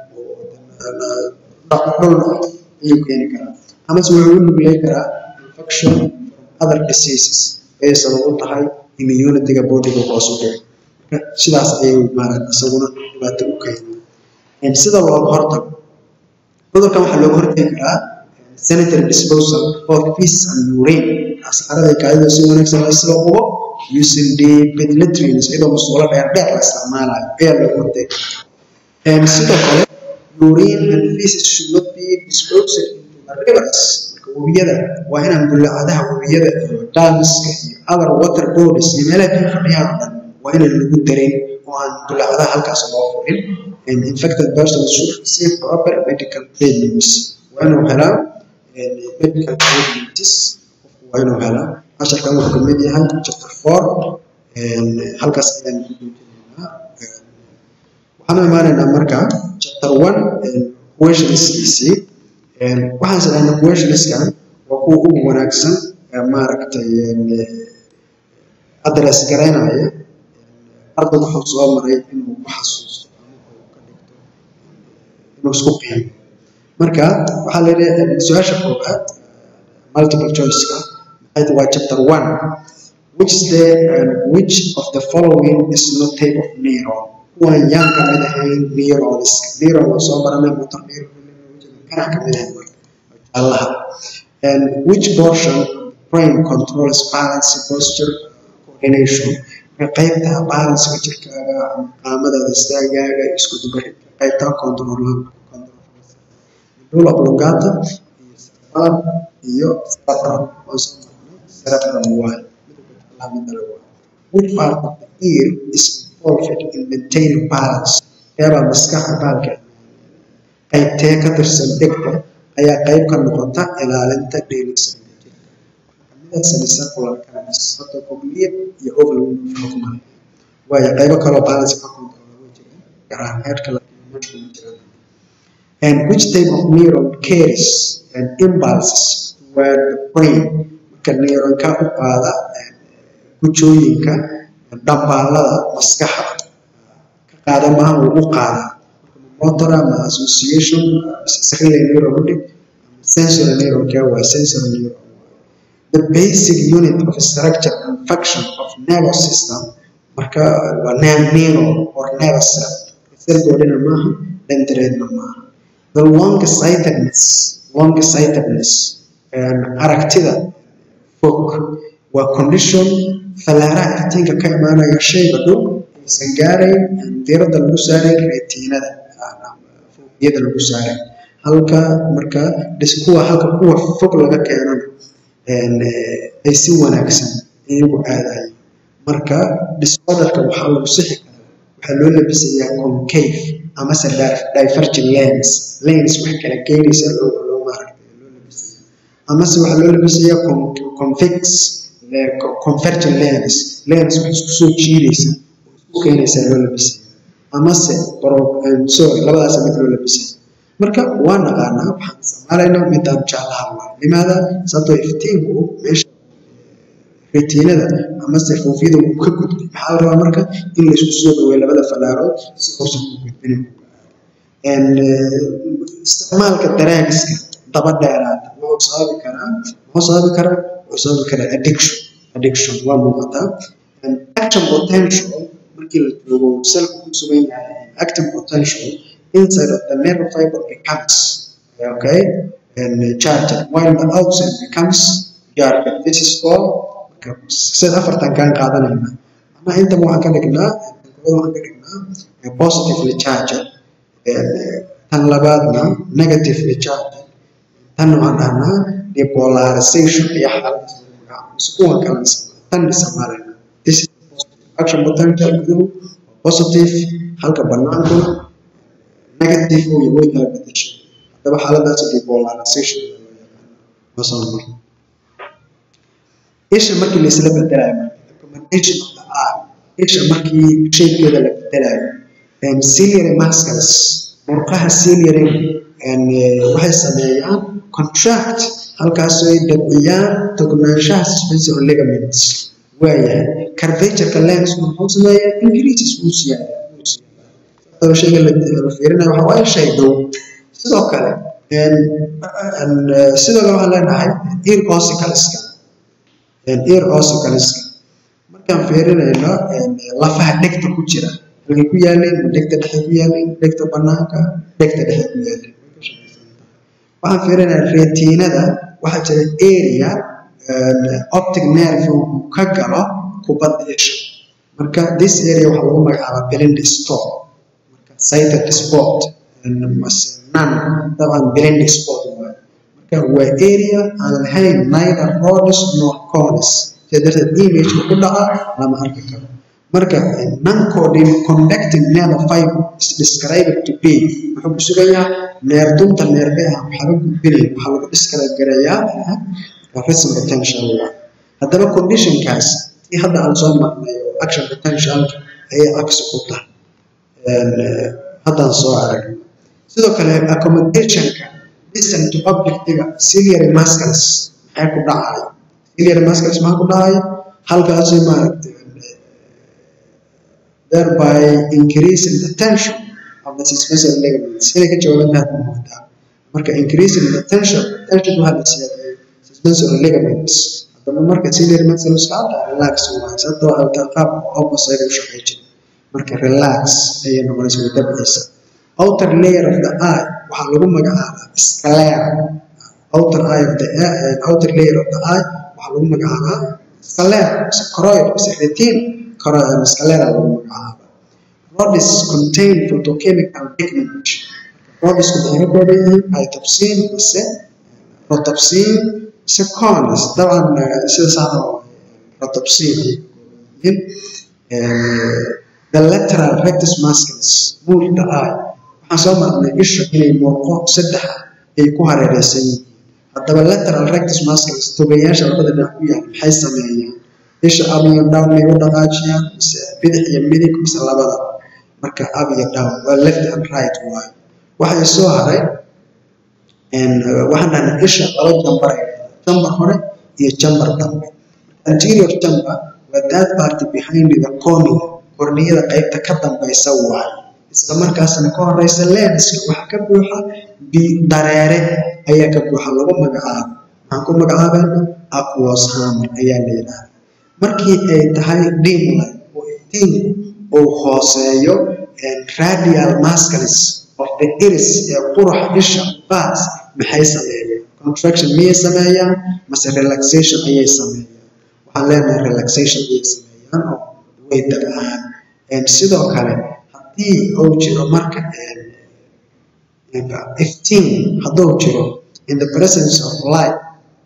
dhul ayuu keeni karaa amase wuxuu u nugleyn karaa infection from other diseases ayay sabab u tahay immunity-ga bodiga hoos u dhici marka sidaas ayay maarata isaguna dhibaato u keenay sida looga hortago cudurkan waxaa looga hortagi karaa sanitary disposal of feces and urine asxarada kaadida si wanaagsan la isla qubo using deep latrines iyadoo masuulo dheer dheer la isticmaalayo ayaa looga hortagi karaa sidoo kale urine and feces should not be disposed into the rivers marka webiyada waa inaan bullacadaha webiyada iyo damiska iyo other water bodies iyo meelaha biyo fadhiyaan oo dhan waa inaan lagu darin oo aan bullacadaha halkaas loo furin and infected persons should receive proper medical treatments waa inuu helaa medical treatments qofku waa inuu helaa casharkan wuxuu ka mid yahay chapter four halkaas ayaan ku joojinaynaa waxaan imaanaynaa marka chapter one questionskiisii waxaan sadhahnaa questionskan waa kuwa ugu wanaagsan maaragtay address garaynaya arday wuxuu soo maray inuu ku xasuusto ama uu ka dhigto inuu isku qiimo marka waxaa la yidhi su-aasha koowaad multiple choiceka maxay waa chapter one which is the and which of the following is not type of neuron kuwan yaan ka mid ahayn neurons neuron waa soo baranay motor neuron kana ka mid ahayn marka jaalaha and which portion of the brain controls balance posture coordination qaybta balancega jirkaaga ama qaamadaada istaagaaga isku dubaridka qaybta control medulla oblongata iyo cerebellum iyo cerebrum oo soo marnay cerebrum waaye midda labaad which part of the ear is involved in maintaining balance eebaa maskaxa baalka qaybtee ka tirsan dhegta ayaa qayb ka noqota ilaalinta dheelisanka jirka kamida semicircular canals hadda cognitive iyo oval xukmay waayo qaybo kaloo balance ka control way jiraan garaan heerka laakiin kuma jiraan and which type of neuron carries and impulses toward the brain marka neuronka u qaada gujooyinka dhambaalada maskaxa ka qaada maaha uu u qaada motor ama association sacral neurotic sensory neuron care waa sensory neuron the basic unit of structure and function of nervous system marka waa neuron or nervous cell selgoodhina maaha dendreedna maaha the long sightedness long sightedness aragtida fog waa condition fallaaraha iftiinka ka imaanaya shayga dhow aysan gaarayn diiradda lagu saarayn reetiinada foobiyada lagu saarayn halka marka kuwa halka kuwa fog laga keenana ay si wanaagsan iyagu aadayo marka disorderka waxaa lagu sixi karaa waxaa loo labisayaa concave amase divergent lens lens wax kala keenaysa loo loo maaragtay loo labisaya amase waxaa loo labisayaa convex convergent lens lens wax isku soo jiidaysa oo isku keenaysa loo labisaya amase sorry labadaas mid loo labisaya marka waa naqaanaa waxaan isticmaalaynaa midaan jaalaha waa limaada sababtoo iftiinku meesha retiinada amase foofiyada uu ka gudbay maxaa la rabaa marka in laysku soo dhaweeyo labada falaarood si uusan u gudbinin isticmaalka daraagiska daba dheeraada wuxuu sababi karaa wuxuu sababi karaa wuxuu sababi karaa addiction addiction waa muuqataa action potential markii la joogo selku ku sugan yahay active potential inside of the nerve fiber becomes okay and charged while the outside becomes jarred this is called marka sida afartan kaan qaadanayna macnaha intaba waxaan ka dhignaa waxaan ka dhignaa positively charged tan labaadna negatively charged tan waxaan dhahnaa depolarization iyo xaalad kuwan kale tan isticmaalayna this is action potential guduhu positive halka banaankuna negative uu way kala bedeshay haddaba xaaladaas depolarization isha markii la isla bedelayo recommendation of the eye isha markii shapekeeda la bedelayo ciliary muscles murqaha ciliary waxay sameeyaan contract halkaasoo ay dabciyaan tognaanshaha suspensory ligaments waayahay curvatureka lens muxuu sameeyaa increases wuu siyaada shayga la fiirinayo waxa waaye shay dhow sidoo kale sidoo kale waxaan leenahay ear ossicleska ear ossicleska markaan fiirinayno lafaha dhegta ku jira halkay ku yaaleen dhegta dhexe ku yaaleen dhegta banaanka dhegta dhexe ku yaaleen waxaan fiirinayaa retiinada waxaa jira area optic nerve uu ka galo kubadda isha marka this area waxaa lagu magacaabaa blind spot marka sighted spot nan dabcan blind spot waaye marka waa area aan lahayn neither rods nor cones sida darteed imageka ku dhaca lama arki karo marka non-conducting nerve fiber is described to be wuxuu ku sugayaa neerdunta neerbeha waxaaba gudbinaya waxaa lagu describe garayaa rhythm potential haddaba conditionkaas tii hadda aan soo marnay oo action potentialka ayay cagsi ku tahay haddaan soo aragnay sidoo kale accommodationka distant to objectiga ciliary muscles maxay ku dhacay ciliary muscles maxaa ku dhacay halkaasi maaragtay thereby increasing the tension of the suspensory ligaments inay ka jawaabantaad ma moodaa marka increasing the tension tension waxaa la siyaadayay suspensory ligaments haddaba marka ciliary muscles ka hadda relax waaye sababta waxay wataa qaab opposite u shaqay jira marka relax ayay noqonaysa way dabciisa outer layer of the eye waxaa lagu magacaabaa sclera outer eye of the outer layer of the eye waxaa lagu magacaabaa sclera mise choroid mise retina choroid sclera lagu magacaabaa rodis contain photochemical pigment rodisku maxay ka kooban yihiin itopsin mise rotopsin mise cones dabcan sida saada rotopsin yihiin the lateral rectus muscles move the eye waxaan soo marnay isha inay muuqo saddex ay ku hareereysan yihiin haddaba lateral rectus muscles togayaasha labada dhinac ku yaal maxay sameeyaan isha up iyo down may u dhaqaajiyaan mise bidix iyo midig mise labada marka up iyo down waa left and right waayo waxay soo haray waxaan dhahnay isha laba jambar jambar hore iyo jambar dambe anterior chamber waa that part behind the cornea korniyada qaybta ka dambaysa waayo isla markaasna ka horeysa lenska waxaa ka buuxa dareere ayaa ka buuxa lagu magacaabo waxaan ku magacaabayna aquos hammer ayaa la yidhaahda markii ay tahay dimlight oo iftiinku uu hooseeyo radial muscles of the iris ee quruxa isha baas maxay sameeyaan contraction miyay sameeyaan mase relaxation ayay sameeyaan waxaan leenahay relaxation ayay sameeyaan oo way dabcaan sidoo kale haddii uu jiro marka iftiin hadduu jiro in the presence of light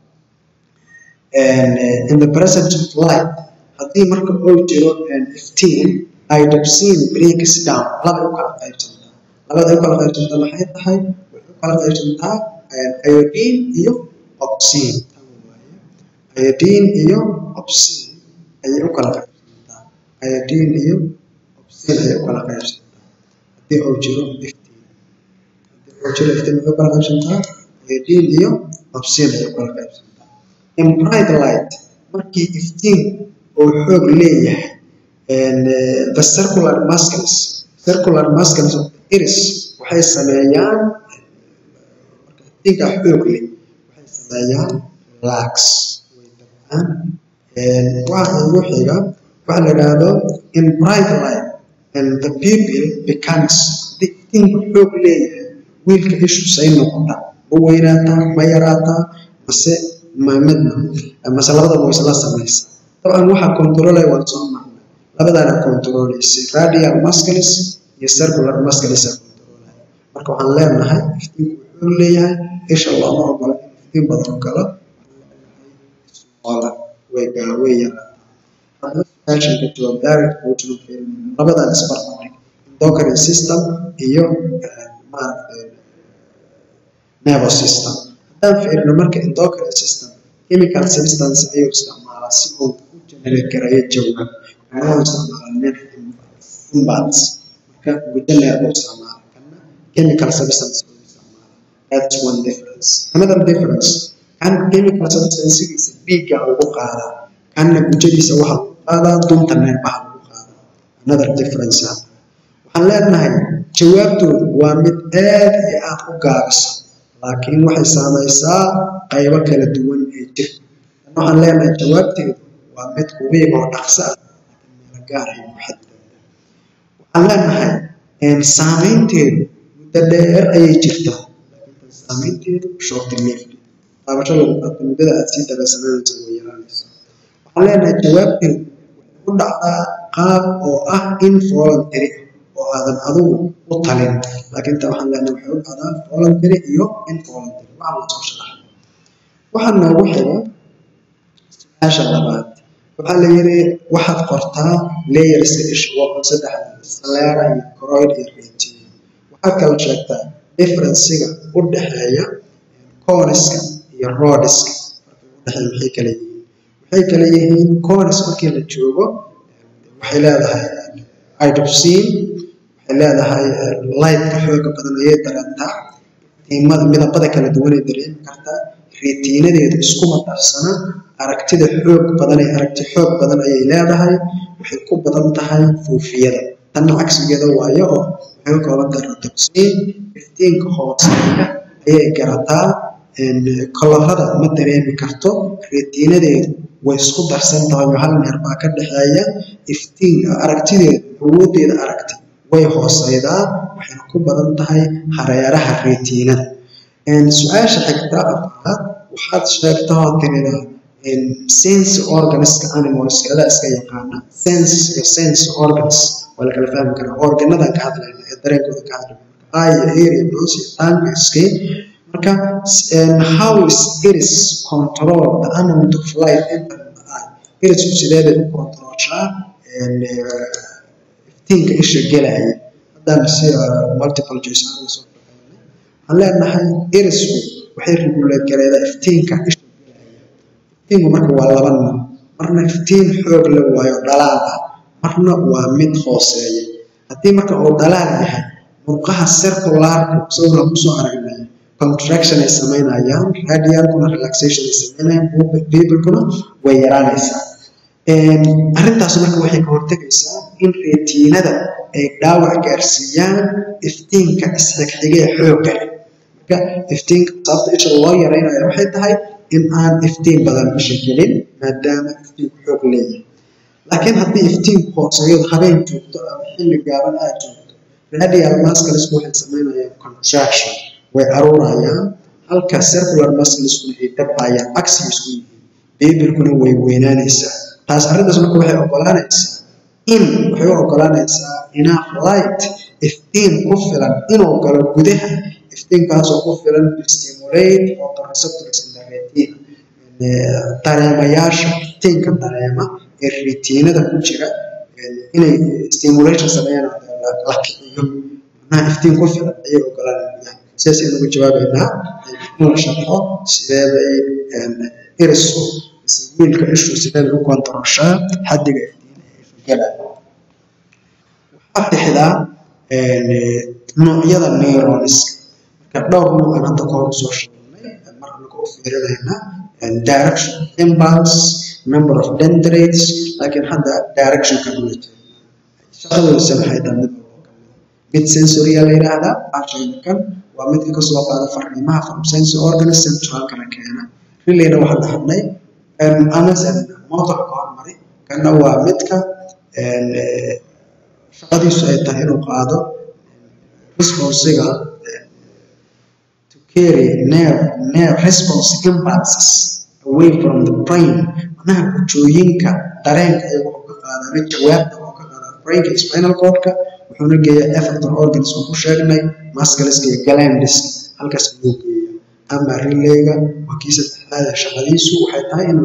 in the presence of light haddii marka uu jiro iftiin idopsin breaks down labay u kala qaybsantaa labada u kala qaybsantaa maxay tahay waxay u kala qaybsantaa iodine iyo opsin iodine iyo opsin ayay u kala qaybsantaa iodine iyo opsin ayay u kala qaybsantaa haddii uu jiro iftiin haddii uu jiro iftiin waxay u kala qaybsantaa iodine iyo opsin ayay u kala qaybsantaa in bright light markii iftiin uu xoog leeyahay the circular muscles circular muscles of the iris waxay sameeyaan marka iftiinka xoog leh waxay sameeyaan relax way dabcaan waxa ugu xiga waxa la yidhaahdo in bright light and the pupil becomes haddii iftiinku xoog leeyahay wiilka ishu say noqota ma weynaataa ma yaraataa mase ma midna mase labadaba way isla samaysaa dabcan waxaa controlaya waan soo marnay labadaana controlaysay radial muscles iyo circular muscles aa controlaya marka waxaan leenahay iftiinku wuxuu leeyahay isha looma ogola in iftiin badan galo way way yaraataa haddaba su-aashan ka jawaab direct quotation of failure labadan isbarbardhig endocrine system iyo maaragtay nervous system haddaan fiirino marka endocrine system chemical substance ayuu isticmaalaa si uu u generate gareeyo jawaab waxaana isticmaalaa nerve impulse marka guda nerve u isticmaala kana chemical substance uu isticmaala that's one difference another difference kan chemical substancegiisa dhiigga ugu qaadaa kanna gujadiisa waxa lagu qaadaa dunta neerbaha lagu qaadaa another difference waxaan leenahay jawaabtoodu waa mid aad iyo aad u gaabisa laakiin waxay saamaysaa qaybo kala duwan ee jirka waxaan leenahay jawaabteedu waa mid kubiig oo dhaqso ah meelo gaar ay muxadada waxaan leenahay saameynteedu muddo dheer ayay jirtaa laakiin saameynteedu short lived taabasho lagu qabto muddada aad sii daraasananayso way yaraanaysa waxaan leenahay jawaabteedu waxay u dhacdaa qaab oo ah involuntary oo aadan adigu u talin laakiin ta waxaan leenahay waxay u dhacdaa voluntary iyo involuntary waxaa la soo sharaxay waxaa noogu xiga su-aasha labaad waxaa la yidhi waxaad qortaa layerska isha waa saddexda sclera iyo choroid iyo retina waxaad kala sheegtaa differencega u dhexeeya coniska iyo rodiska udhexeeya maxay kala yihiin waxay kala yihiin conis markii la joogo waxay leedahay idopsin waxay leedahay lightka xooga badan ayay dareentaa tiimada midabada kala duwanay dareemi kartaa retiinadeedu iskuma darsana aragtida xoog badan ee aragti xoog badan ayay leedahay waxay ku badan tahay fuufiyada tanna cagsigeeda waayo oo waxay ka kooban tahay rodopsin iftiinka hooseeya ayay garataa kolorada ma dareemi karto retiinadeedu way isku darsan tahay oo hal meer baa ka dhexeeya iftiin aragtideedu awoodeeda aragti way hooseydaa waxayna ku badan tahay hareeraha retiinada su-aasha xigta afraad waxaad sheegtaa oo tirida sense organiska animalskada iska yaqaana sense iyo sense organs waa la kala fahmi karaa organadan ka hadlayna ee dareenkooda ka hadlayna eye area nose iyo tongue iyo skin marka how is iris control the amount of light entering the eye irisku sidee bay u controlshaa iftiinka isha gelaya haddaan si multiple choice aan soo waxaan leenahay irisku waxay regulate gareedaa iftiinka isha gelaya iftiinku marka waa laba nooc marna iftiin xoog la waayo dhalaal ah marna waa mid hooseeya haddii marka uu dhalaal yahay murqaha circularka sawirka kusoo aragnay contraction ay samaynayaan radialkuna relaxation ay samaynayaan bibilkuna way yaraanaysaa arrintaas marka waxay ka hortegaysaa in retiinada ay dhaawac gaarsiiyaan iftiinka isxigxigee xoogga leh marka iftiinka sababta isha loo yaraynayo waxay tahay in aan iftiin badan isha gelin maadaama iftiinku xoog leeyahay laakiin haddii iftiinku hooseeyo habeen joogto ama xilli gaaban aad joogto radial musclesku waxay samaynayaan contraction way aruurayaan halka circular muscleskuna ay dabbayaan agsi isku yihiin bibilkuna way weynaanaysaa taas arrintaas marka waxay ogolaanaysaa in waxay u ogolaanaysaa enough light iftiin ku filan inuu galo gudaha iftiinkaasoo ku filan to stimulate photoreceptors in the retina dareemayaasha iftiinka dareema ee retiinada ku jira inay stimulation sameeyaan la kiciyo macnaha iftiin ku filan ayay ogolaanayaan sidaas ayaan uga jawaabaynaa inuu sharxo sideeday irisku wiilka ishu sideeda u kontaroshaa xaddiga iftiin ee ishu galaya waxaa tixdaa noocyada neuroniska marka dhowr nooc aan hadda kahor usoo sheegnay mar anaga u fiirinayna direction impulse number of dendrites laakiin hadda direction ka dhula jeedna shaqadoodisa maxay tahay mid walbo kamid mid sensoria la yidhaahdaa ashayna kan waa midka kasoo qaada fariimaha from sense organs centralkana keena relayna waxaan dhahnay amazon motorka hormari kana waa midka shaqadiisu ay tahay inuu qaado responsiga to carry nerve nerve response impulses away from the brain macnaha gujooyinka dareenka ayaga wuxuu ka qaadaa mid jawaabta wuxuu ka qaadaa brainka spinal cordka wuxuuna geeyaa effector organs oo ku sheegnay muscleska iyo glandiska halkaas ayuu geeyaa ama relayga waa kii saddexaad ee shaqadiisu waxay tahay inuu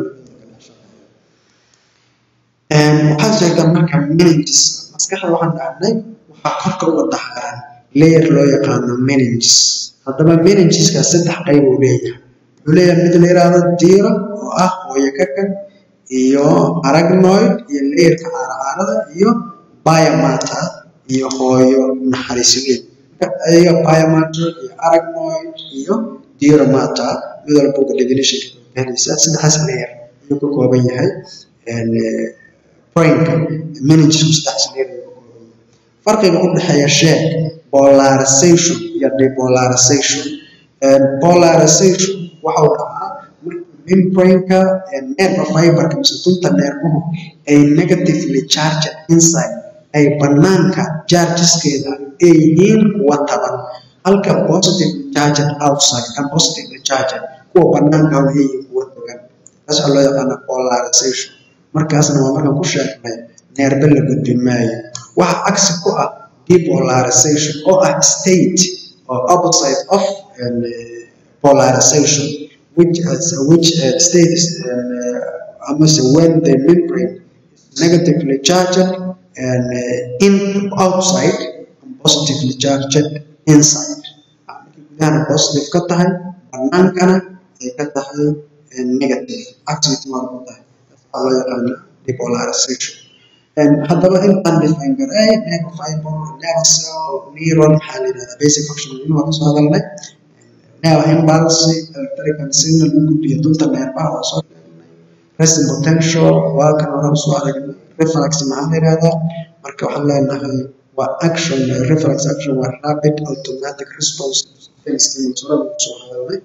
waxaad sheegtaa marka meninges maskaxda waxaan dhahnay waxaa korka uga daxaran layer loo yaqaano meninges haddaba meningeska saddex qayb uu leeyahay wuxuu leeyahay mid la yiraahdo diira oo ah hooyo kakan iyo aragnoid iyo layerka caaracaarada iyo biomata iyo hooyo naxariisweyn ayaga biomata iyo aragnoid iyo dioromata mid walba uga definitionka bixinaysa saddexdaas layer ayuu ka kooban yahay brainka meningesku saddexdaas layer ayuu ka kooban yahay farqiga u dhexeeya sheeg polarization iyo depolarization polarization waxa uu dhacaa membrane-ka nerve fiber-ka mise tunta neermuhu ay negatively charged inside ay banaanka chargeskeeda ay yihiin kuwa taban halka positively charged outside and positively charged kuwa banaanka ay yihiin kuwa togan taas waxaa loo yaqaana polarization markaasna waa markaan ku sheegnay neerbe la gudbi maayo waxa cagsi ku ah depolarization oo ah state or opposite of um, polarization which is which uh, state is uh, almost when the membrane is negatively charged and uh, in outside and positively charged inside gudahana positive ka tahay banaankana ay ka tahay negative activity waa ku tahay waxaa loo yaqaana depolarization haddaba intaan define garay nerve fiber nerve cell neuron maxaa la yidhahdaa basic function waa kasoo hadalnay nerve impulse electrical signal u gudbiya dunta neerfaha waa soo sheegnay resting potential waa kan hore usoo aragnay reflex maxaa la yidhahdaa marka waxaan leenahay waa action reflex action waa rapid automatic response hore kusoo hadalnay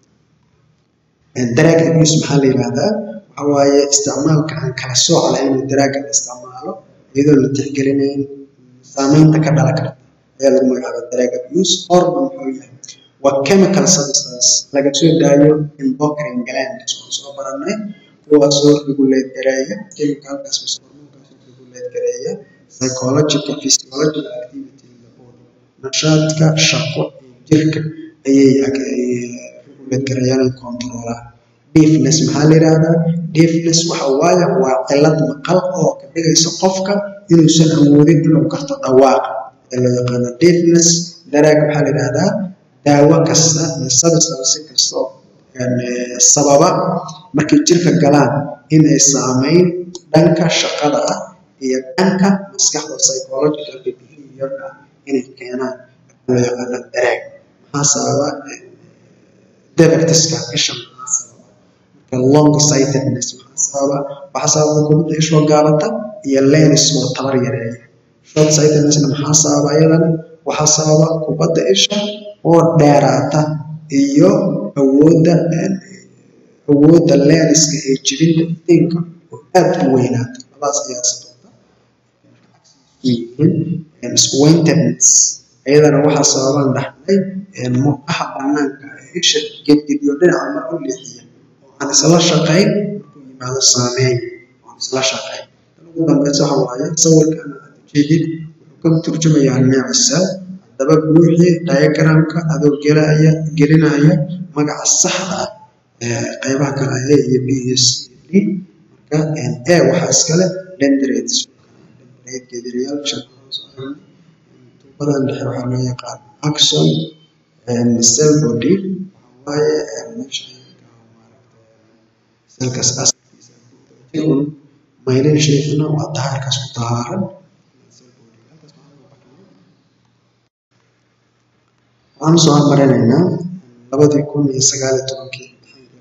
drag abuse maxaa la yidhahdaa waxa waaye isticmaalka aan kala sooc lahayn daraaga la isticmaalo iyadoo la tixgelinayn saameynta ka dhala karta ayaa lagu magacaaba drag abuse hormon muxuu yahay waa chemical substance laga soo daayo endocrine glands oo soo baranay kuwaasoo regulate gareeya chemicalkaas mise hormoonkaas regulate gareeya psychological physiological activity in the body nashaadka shaqo iyo jirka ayay regulate gareeyaan controlaan deafness maxaa la yidhaahdaa deafness waxa waaye waa cilad maqal oo ka dhigaysa qofka inuusan awoodin inuu garto dhawaaqa ee loo yaqaano deafness daraag waxaa la yidhaahdaa daawo kasta iyo substance kastoo sababa markay jirka galaan inay saameyn dhanka shaqada ah iyo dhanka maskaxda psychological behaviorka ah inay keenaan loo yaqaano daraag maxaa sababa defectiska isha maxaa sababa long sightedness maxaa sababa waxaa sababa kubadda ishoo gaabata iyo lens oo tabar yareeya short sightednessna maxaa sababa iyadana waxaa sababa kubadda isha oo dheeraata iyo awoodda awoodda lenska ee jibinta iftiinka oo aad u weynaata labadaas ayaa sababta yihiin squintedness iyadana waxaa sababan dhaxlay muuqaha banaanka ee isha gedgediyo dhinaca mar u leexiya oo aan isla shaqayn markuu yimaado saameyn oo aan isla shaqayn ugu dambeysa waxa waaye sawirkan aad ujeedid wuxuu ka turjumayaa neecisa haddaba buuxii diagramka adoo gelaya gelinaya magaca saxda ah ee qaybaha kale a iyo b iyo c d marka a waxaa iskale dendrites dendrite geedirayaal tuubadan dhexe waxaa loo yaqaan axon cell body waxaa waaye meesha selkaas asalkiisa maylin sheefna waa dahaarkaas ku dahaaran waxaan soo hormarinaynaa labadii kun iyo sagaal iyo tobankii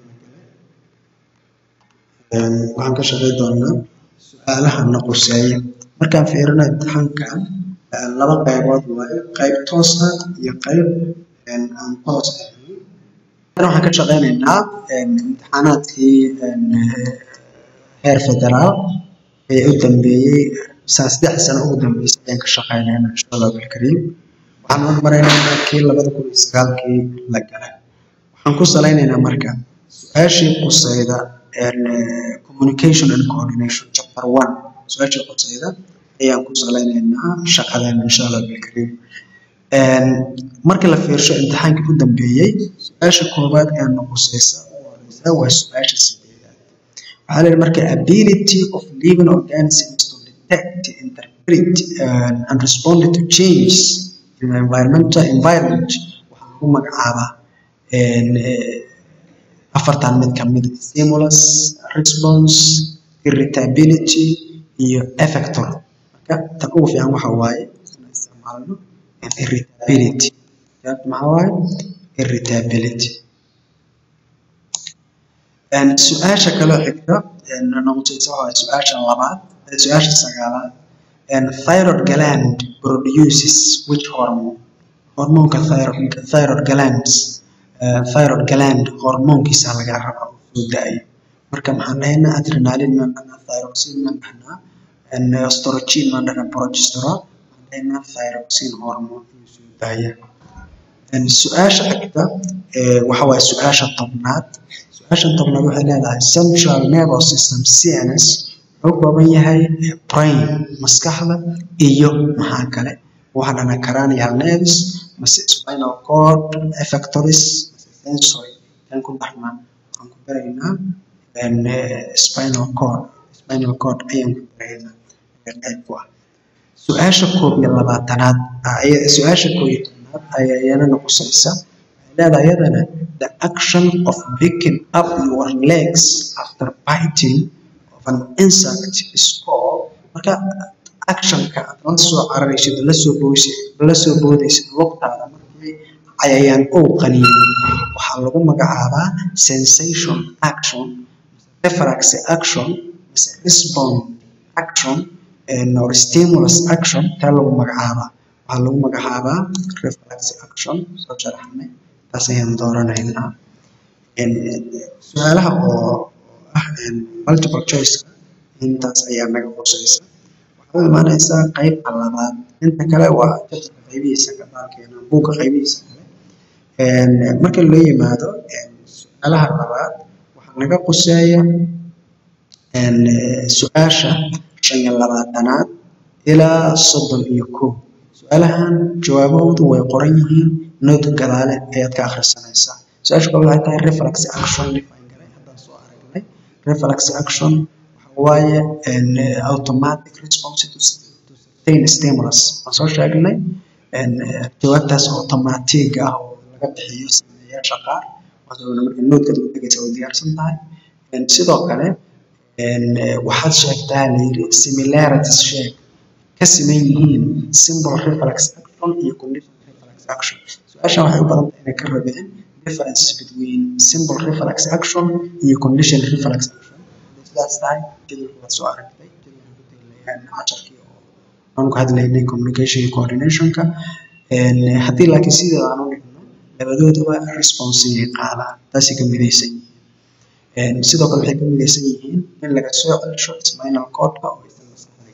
waxaan ka shaqey doonaa su-aalaha na quseeya markaan fiirino imtixaankan laba qaybood waaye qayb toos ah iyo qayb aan toos ahayn waxaan ka shaqeynaynaa imtixaanaadkii heer federaal ee u dambeeyey saa saddex sano ugu dambeysay ayaan ka shaqeynaynaa insha allah bilkariim waxaan hormaraynaynaa kii labada kun iyo sagaalkii la galay waxaan ku salaynaynaa marka su-aashii quseyda communication and coordination chapter one su-aasha qosayda ayaan ku salaynaynaa shaqadan insha allah bilkariim markii la fiirsho imtixaankii u dambeeyey su-aasha koowaad ee noqosaysa u horeysa waa su-aasha sideedaad waxaa la yidhi marka ability of living organisms to detect interpret uh, and respond to changes in the environmental environment waxaa lagu magacaabaa afartan mid ka mid stimulus response irritability iyo effector marka tan ugu fiican waxa waaye inaan isticmaalno irritability maxaa waaye irritability su-aasha kaloo xigta noqotaysa waa su-aasha labaad su-aasha sagaalaad thyroid gland produces which hormone hormoonka thyroid, thyroid glands uh, thyroid gland hormoonkiisa laga raba oo soo daayo marka maxaan dhahaynaa adrenaline maan dhahnaa thyroxine maan dhahnaa estrogen maan dhahnaa progesterone maan dhahaynaa thyroxine hormone inuu soo daaya su-aasha xigta waxa waaye su-aasha tobnaad su-aasha tobnaad waxay leedahay central nervous system cns wuxuu kooban yahay brain maskaxda iyo maxaa kale waxaa dhahnaa cranial nerves mase spinal cord effectories mase sensory tan ku dhaxnaa waxaan ku baraynaa spinal cord spinal cord ayaan ku baraynaa qayb ku ah su-aasha koob iyo labaatanaad su-aasha koob iyo tobnaad ayaa iyana noqosaysa waxay leedahay iyadana the action of picking up your legs after biting of an insect is called marka actionka aad la soo cararaysid la soo boodaysid la soo boodaysid lugtaada markii cayayaan uu qaniino waxaa lagu magacaabaa sensation action reflex action mise response action or stimulus action taa lagu magacaabaa waxaa lagu magacaabaa reflex action soo sharaxnay taas ayaan dooranaynaa su-aalaha oo ah multiple choice intaas ayaa naga qosaysa waxaa u imaanaysaa qaybta labaad inta kale waa jabtarka qaybihiisa ka baalkeena buugga qaybihiisa kale marka loo yimaado su-aalaha labaad waxaa naga quseeya su-aasha shan iyo labaatanaad ilaa soddon iyo kow su-aalahan jawaabahoodu way qoran yihiin noodka gadaale ayaad ka akhrisanaysaa su-aasha kale waxay tahay reflex action define garay haddaan soo aragnay reflex action waxa waaye automatic response to certain stimulus waan soo sheegnay jawaabtaas automatic ah oo laga bixiyo sameeyaasha qaar waana marka noodka lagu dhegaysa way diyaarsan tahay sidoo kale waxaad sheegtaa layiri similarities sheeg ka siman yihiin simple reflex action iyo conditional reflex action su-aashan waxay u badan tahay inay ka rabeen differences between simple reflex action iyo conditional reflex action sidaas tahay jadwalka waad soo aragtay jadwalka ku teglayaan casharkii oo aan ku hadlaynay communication iyo coordinationka haddii laakiin sideeda aan u dhigno labadooduba responsiyay qaadaan taasay ka midaysan yihiin sidoo kale waxay ka midaysan yihiin in laga soo celsho spinal cordka oo aysan maskaxda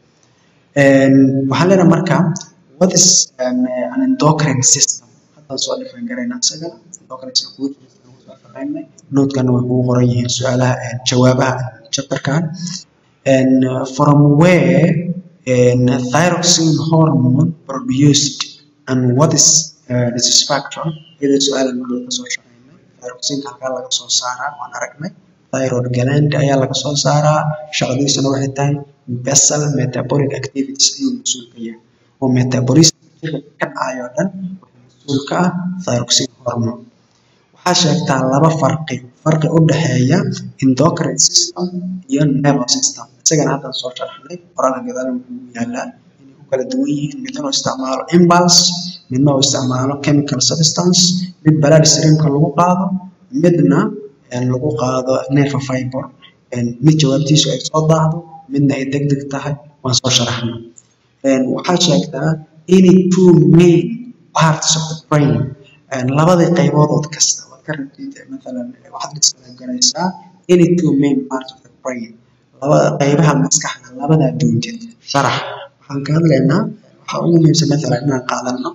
gaarin waxaan leenahay marka what is an, an endocrine system haddaan soo dhifan garayna isagana endocrine system kugu jira soo shaqaynay noodkana way kugu qoran yihiin su-aalaha jawaabaha chapterkan and uh, from where and thyroxine hormone produced and what is uh, this factor iyadoo su-aalan marka laga soo shaqaynay thyroxinka halkaa laga soo saaraa waan aragnay thyroid gland ayaa laga soo saaraa shaqadiisana waxay tahay basal metabolic activities ayuu mas-uul ka yahay oo metabolism jirka ka dhacayo dhan waxaa mas-uul ka ah thyroxine hormone waxaa sheegtaa laba farqi farqi u dhexeeya endocrine system iyo nervous system isagana haddaan soo sharxnay qoraalka gadaal wuxuu yaalaa inay ku kala duwan yihiin midna uu isticmaalo impulse midna uu isticmaalo chemical substance mid blood streamka lagu qaado midna lagu qaado nerve fiber mid jawaabtiisu ay soo daahdo midna ay degdeg tahay waan soo sharaxnay waxaa sheegtaa any two main parts of the brain labadii qaybood kasta waad ka rabtid maalan waxaad isgaraysaa any two main parts of the brain labada qaybaha maskaxda labadaa doontid sharax waxaan ka hadlaynaa waxaa ugu muhiimsan maalan inaan qaadano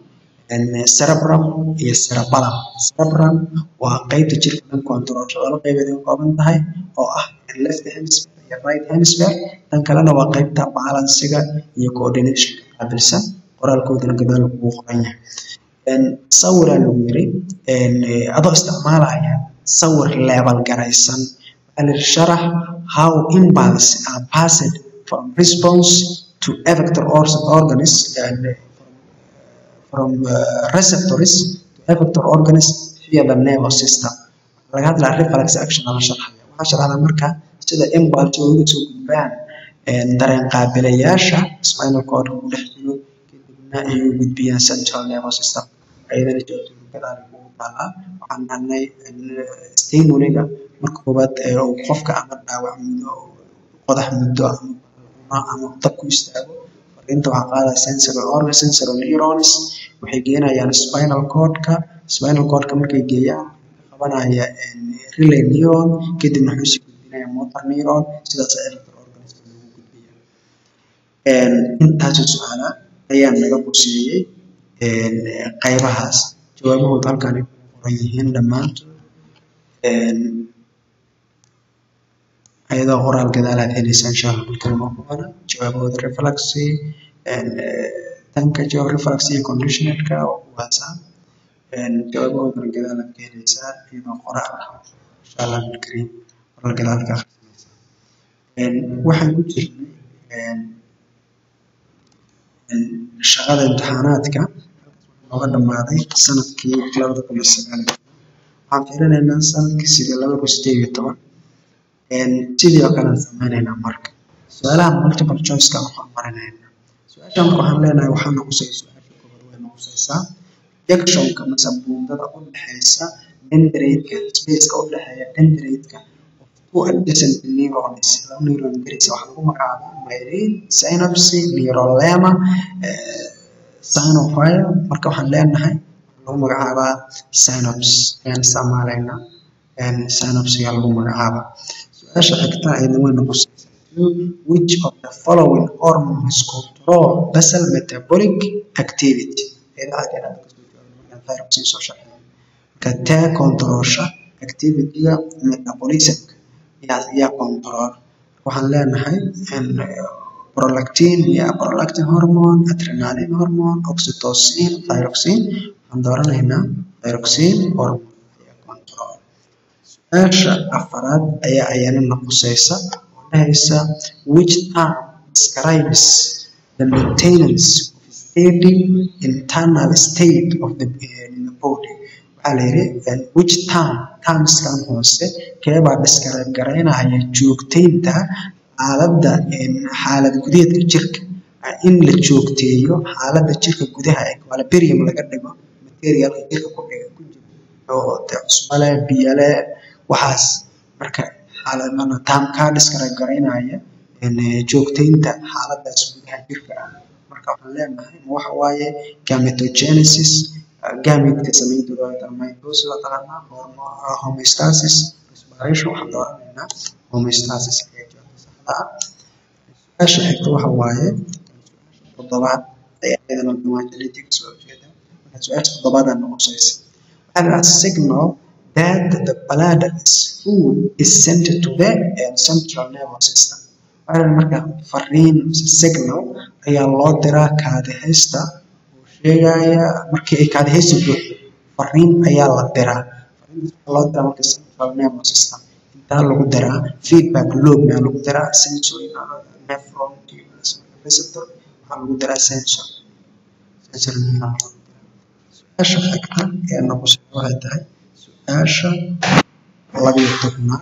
cerebrum iyo cerebellum cerebrum waa qeybta jirka dhan controlsha laba qeybeed ay ka kooban tahay oo ah left hemisphere iyo right hemisphere tan kalena waa qeybta balansiga iyo coordination qaabilsan qoraalkoodana gadaal ugu qoran yahay sawiraa lagu yiri adoo isticmaalaya sawir level garaysan waxaa la yidhi sharax how impulse are passed from response to effector organs and from uh, receptors to effector organs via the nervous system laga hadlaa reflex action ama sharxaya waxaa sharxdaa marka sida impulse uga soo gudbaan dareen qaabilayaasha spinal cord ku dhex jiro kadibna ay u gudbiyaan central nervous system ayadana jawaabtooda gadaal ugu taalaa waxaan dhahnay stimuliga marka koowaad uu qofka ama dhaawac muddo qodax muddo ama ama dab ku istaago fariinta waxaa qaadaya sensory organ sensory neurons waxay geenayaan spinal cordka spinal cordka markay geeyaan qabanaya relay neuron kadibna wuxuu sii gudbinaya motor neuron sidaas electro organism lagu gudbiya intaasoo su-aala ayaa naga quseeyey qaybahaas jawaabahooda halkan ay ku qoran yihiin dhammaantood ayadoo qoraal gadaalaad helaysaan insha allah markalama ku qoran jawaabahooda reflexy tanka jawaab reflexy iyo conditionerka oo kuwaasa jawaabahoodana gadaalaad ka helaysaa iyadoo qoraal ah insha allah bilkariim qoraal gadaalka akhrisanaysaa waxaan ku jirnay shaqada imtixaanaadka nooga dhammaaday sanadkii labada kun iyo sagaal waxaan fiirinaynaa sanadkii sidii laba kun sideed iyo toban sidii oo kale aan sameynaynaa marka su-aalaha multiple choiceka waxaan marinaynaa su-aasha marka waxaan leenahay waxaa noqosay su-aasha koobaad way noqosaysaa junctionka mase buundada u dhexeysa dendrite-ka spaceka u dhexeeya dendrite-ka two adjacent neurons laba neuron garaysa waxaa lagu magacaabaa myelin synapse neurolema synophyre marka waxaan leenahay lagu magacaabaa synops ayaan isticmaalaynaa synopsiga lagu magacaabaa su-aasha xigta ayadna way noqosaysaa which of the following hormones control basal metabolic activity marka tee controlsha activity-ga metabolismka yaa control waxaan leenahay prolactin iyo prolactin hormone adrenaline hormone oxytocin thyroxine waxaan dooranaynaa thyroxine hormone ayaa control su-aasha afaraad ayaa ayana noqosaysa oo dhahaysa which term describes the maintenance of steady internal state of the, in the body waxaa la yidhi which term termskan hoose keebaa describe garaynaya joogteynta xaaladda xaalad gudeedka jirka in la joogteeyo xaaladda jirka gudaha ee equilibrium laga dhigo materialka jirka ku dhiga ku jira oo dee cusbo leh biyo leh waxaas marka xaaladana taamkaa describe garaynaya joogteynta xaaladdaas gudaha jirka ah marka waxaan leenahay waxa waaye gametogenesis gametka sameyntooda waa taqaanaa mitosis waa taqaanaa homeostasis respiration waxaan dooranaynaa homeostasis ayaa jawaabta saxda ah su-aasha xigta waxa waaye toddobaad ayaa iyadana dhamaan genetics waa ujeeda marka su-aasha toddobaadaa noqosaysa waxaa la signal that the bladder is full is sent to the central nervous system waxaa marka fariin signal ayaa loo diraa kaadihaysta oo sheegaya markii ay kaadihaysta buuxdo fariin ayaa la diraa fariintaas waxaa loo diraa marka central nervous system intaa lagu diraa feedback loop maa lagu diraa sensory nephron receptor waxaa lagu diraa sensor sensor neuron su-aasha xigta ee noqosay waxay tahay su-aasha labiyo tobnaad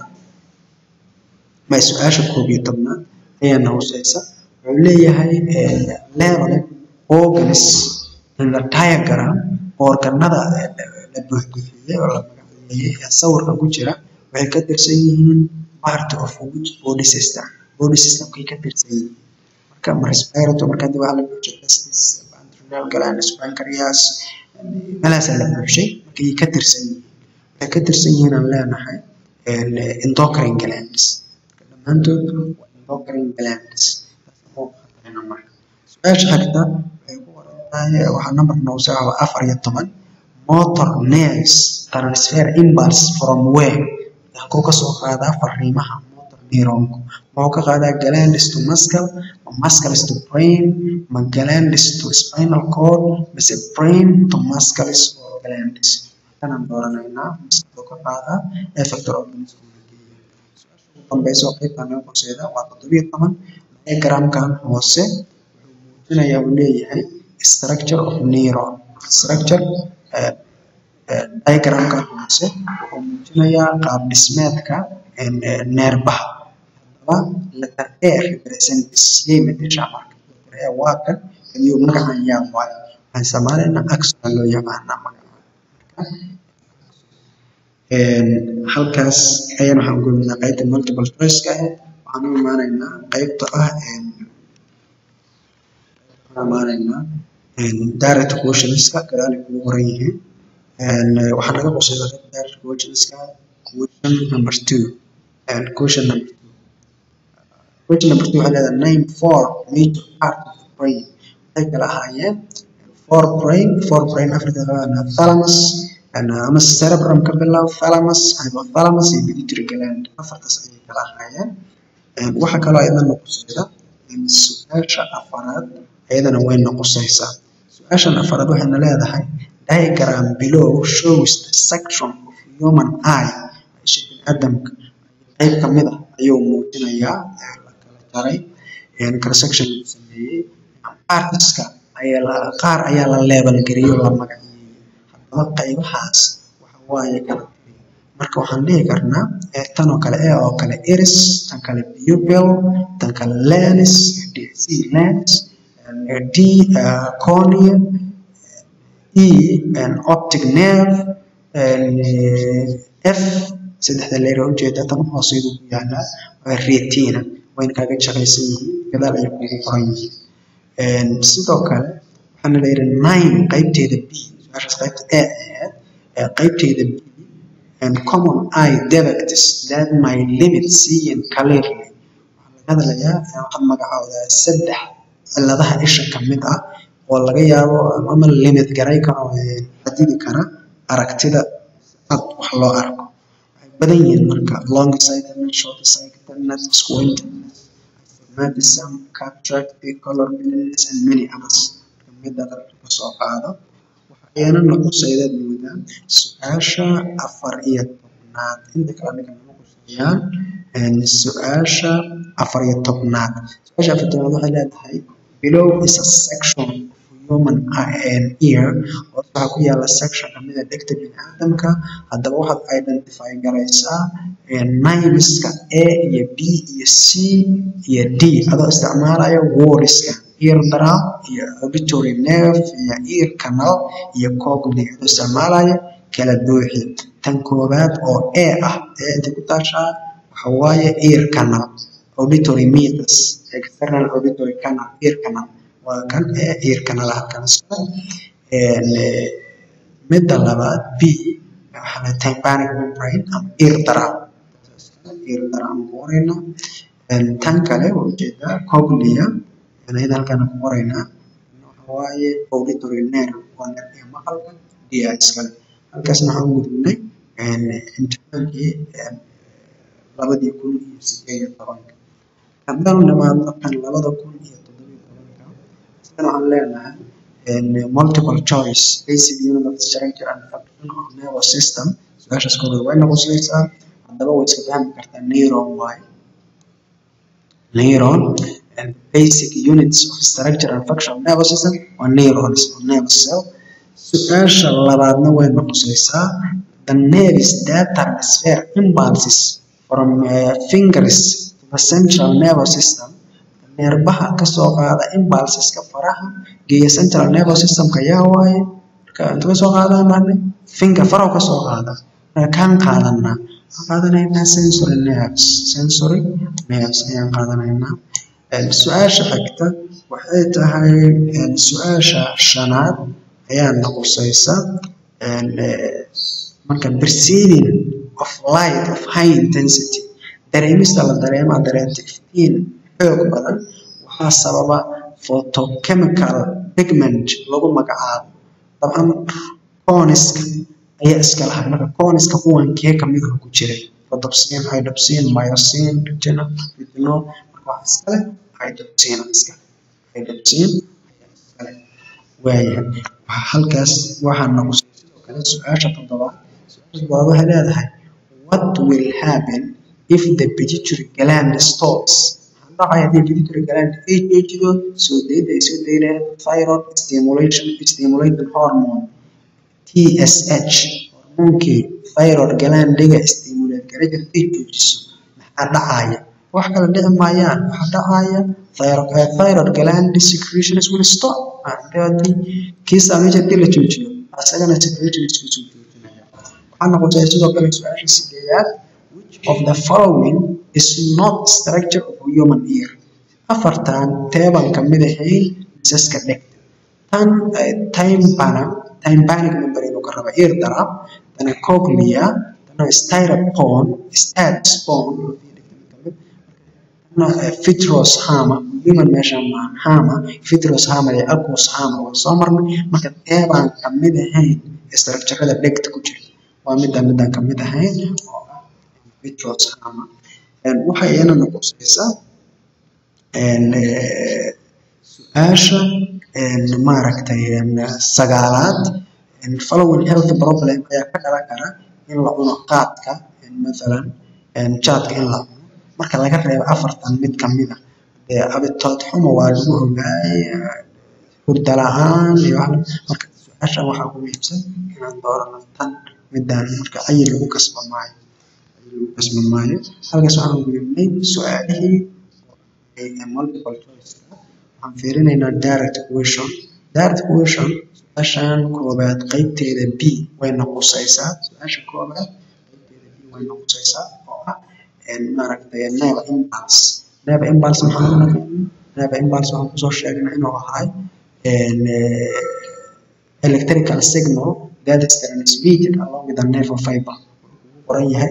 ma su-aasha koob iyo tobnaad ayaa noqosaysa wuxuu leeyahay level organs in the diagram organada la buuxbuuxiyey oo la magaceeyey ee sawirka ku jira waxay ka tirsan yihiin part of which body system body systemkay ka tirsan yihiin marka ma respiratory marka hadii waxaa la buuxiyey testis adrenal glands pancreas meelahaasaa la buuxshay markay ka tirsan yihiin waxay ka tirsan yihiin aan leenahay endocrine glands dhammaantood waa endocrine glands su-aasha xigta waxay ku qoran tahay waxaa number noogu soo caba afar iyo toban motor nerves transfer impulse from where halkuu kasoo qaadaa fariimaha motor neuronku wuxuu ka qaadaa glandis to muscle ma muscles to brain ma glandis to spinal cord mise brain to muscles or glandis kanaan dooranaynaa muscle ka qaadaa effector organism dambayso qaybtan laga horseeda waa toddobiyo toban diagramkan hoose wuxuu muujinayaa uu leeyahay structure of neuron structure diagramkan hoose wuxuu muujinayaa qaab dhismeedka neerbaha haddaba letter a represents yay mateshaa marka letter a waa kan kaliyo magacan yaa waayo waxaan isticmaalaynaa axon loo yaqaanaa magaca halkaas ayaan waxaan gudubnaa qaybta multiple choice-ka ah waxaan u imaanaynaa qaybta ah waxaan imaanaynaa direct questionska gadaal ay kugu qoran yihiin waxaa naga quseeya qaybta direct questionska question number two question number two question number two waxay leedahay name four major part of the brain waxay kala ahaayeen four brain four brain africa thalamus ama cerebrum ka bilow thalamus hypothalamus iyo pituitary gland afartaas ayay kala ahaayeen waxa kaloo ayadana noqosayda su-aasha afaraad ayadana way noqosaysaa su-aashan afaraad waxayna leedahay diagram below shows the section of human eye isha biniaadamka qayb ka mid ah ayuu muujinayaa la kala jaray kala section uu sameeyey artiska ayaa qaar ayaa la leebal gariyo la magaceeyey haddaba qaybahaas waxa waaye kala marka waxaan dhihi karnaa tan oo kale e oo kale iris tan kale pupil tan kale lens c lens d cornea e optic nerve f saddexda leer oo ujeeda tan hooseedu ku yaalaa waa retina wayna kaaga shaqaysan yihiin gadaal ayay kugu qoran yihiin sidoo kale waxaana la yidhi nine qaybteeda b su-aashaas qaybta a ahayd qaybteeda b and common eye defects that my limit seeing clearly waxaa laga hadlayaa waxaad magacoodaa saddex cilladaha isha ka mid ah oo laga yaabo ama limit garay karo xadidi kara aragtida cad wax loo arko waxay badan yihiin marka long sightedness short sightedness squintedness astigmatism cataract color blindness and many others mida ka soo qaado waxayna noqosayda moodaa su-aasha afar iyo tobnaad inta kale aniga nama quseeyaan su-aasha afar iyo tobnaad su-aasha afar tobnaad waxay leedahay below is a section of human eye and ear hoos waxaa ku yaala section kamid a dhegta biniaadamka haddaba waxaad identify garaysaa nimiska a iyo b iyo c iyo d adoo isticmaalaya woriska ear drum iyo auditory nerve iyo ear canal iyo cognitive adoo isticmaalaya kala buuxi tan koowaad oo a ah ee inta ku taashaa waxa waaye ear canal auditory meters external auditory canal ear canal waa kan ee ear canal halkan midda labaad b waxaa la tympanic membrane ama ear drum ear drum ku qorayna tan kale waa ujeedaa cognia ayada halkan ku qoraynaa waxa waaye auditory nerve waa nervii maqalka dia iskale halkaasna waxaan gudubnay imtixaankii labadii kun iyo sideed iyo tobanka haddaan nimaadno kan labada kun iyo toddobiyo tobanka isagana waxaan leenahay multiple choice basic unit of structure and function of nervous system su-aashaas koobaad way noqosaysaa haddaba way iska fahmi kartaa neuron waaye neuron and basic units of structure and function of nervous system waa neurons or nerve cell su-aasha labaadna way noqosaysaa the nerves that transfer impulses from uh, fingers to the central nervous system neerbaha kasoo qaada impulseska faraha geeya central nervous systemka yaa waaye marka inta kasoo qaadaan marne finger farahu kasoo qaada marka kaan qaadanaa waxaan qaadanaynaa sensory nerves sensory nerves ayaan qaadanaynaa su-aasha xigta waxay tahay su-aasha shanaad ayaa noqosaysa marka perceiving of light of high intensity dareemista la dareema dareenta iftiin xoog badan waxaa sababa photochemical pigment lagu magacaabo dabcan coniska ayaa iska lahay marka coniska kuwankee kamid ah ku jiray rhodopsin hydopsin myosin retinol retinol marka waxa iska leh hydopsin iska hydopsin ayaa iska leh waayahay waxaa halkaas waxaa nagu sidoo kale su-aasha toddobaad su-aasha toddobaad waxay leedahay what will happen if the pituitary gland stops maxaa dhacaya haddii pituitary gland ay joojido soo dayda ay soo daynayaan thyroid stimulation stimulating hormone TSH hormoonkii thyroid glandiga stimulate gara jirtay joojiso maxaa dhacaya wax kale dhici maayaan waxaa dhacaya thyroid, uh, thyroid gland secretions will stop hadii kii saameysha hadii la joojiyo asagana secretionskiisu joojinaya waxaa noqotay sidoo kale su-aasha sideedaad which of the following is not structure of human ear afartan teeban kamid ahayn misaska dhegta tan tympana tympanic member inuu ka raba ear drum tana cochlea tana styrofoam statspone tana vitreous hammer human meesha maahan hammer vitreous hammer iyo aqueous hammer waa soo marnay marka teebaan kamid ahayn structurada dhegta ku jira waa midaan midaan kamid ahayn oo ah vitreous hammer waxay iyana noqosaysaa su-aasha maaragtay sagaalaad following health problem ayaa ka dhalan kara in la cuno qaadka mathalan jaadka in la cuno marka laga reebo afartan mid kamid ah dee abitood xumo waa lagu ogaay hurda la-aan iyo wax marka su-aashan waxaa ku muhiimsan inaan doorano tan midaan marka cayi lagu kasba maayo cayi lagu kasba maayo halkaas waxaan gudubnay su-aalihii multiple choice waxaan fiirinaynaa direct question direct question su-aashan koobaad qeybteeda b way noqosaysaa su-aasha koobaad qeybteeda b way noqosaysaa oo ah maaragtay neva impulse neva impulse maxaan u naqaanaa neva impulse waxaan kusoo sheegnay inuu ahay electrical signal that is transmitted along with the nerve fiber wuxuu qoran yahay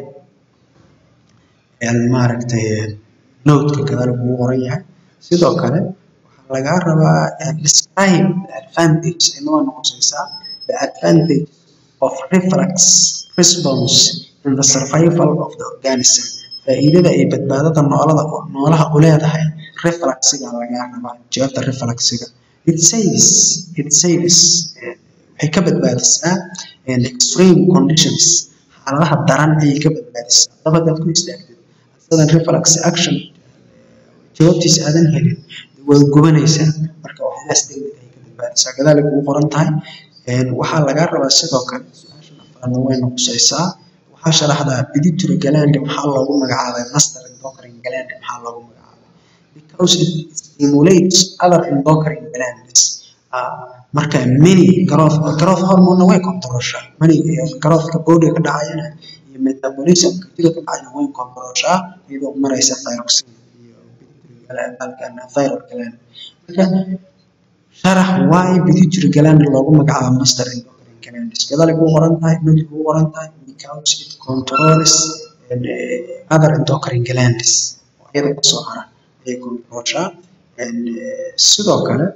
maaragtay noodka gadaal kugu qoran yahay sidoo kale waxaa lagaa rabaa describe the advantage inoo noqosaysaa the advantage of reflex response in the survival of the organism faa'iidada ay badbaadada noolada noolaha u leedahay reflexiga lagaa rabaa jawaabta reflexiga it saves it saves waxay ka badbaadisaa extreme conditions xaaladaha daran ayay ka badbaadisaa haddaba hadaad ku istaagtid asadan reflex action jawaabtiisa aadan helin way gubanaysaa marka waxyaalahaas degdeg ayay ka badbaadisaa gadaal ay kugu qoran tahay waxaa lagaa rabaa sidoo kale su-aashan afraadna way noqosaysaa waxaa sharaxdaa pituitary gland maxaa loogu magacaabay master endocrine gland maxaa loogu magacaabay because it stimulates other endocrine glands marka many growth growth hormone way controlshaa many growthka body ka dhacayana iyo metabolismka jidka ka dhacayana way controlshaa iyadoo maraysa thyroxine iyo halkan thyroid gland marka sharax why pituitary gland loogu magacaabo master endocrine glands gadaal ay kugu qoran tahay mid kugu qoran tahay because it controls other endocrine glands oo iyada kasoo hara ayay controlshaa sidoo kale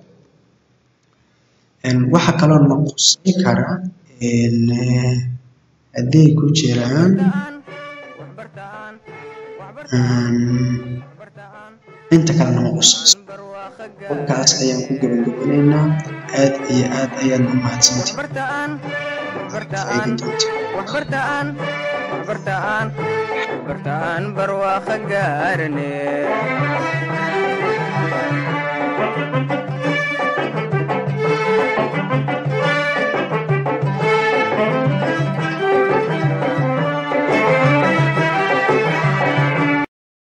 waxa kaloo noqosin kara hadday ku jiraan inta kalena ma qusayso halkaas ayaan ku gabagabanaynaa aad iyo aad ayaad u mahadsantihi faa'iidi doonta waxbartaan barwaaqo gaarane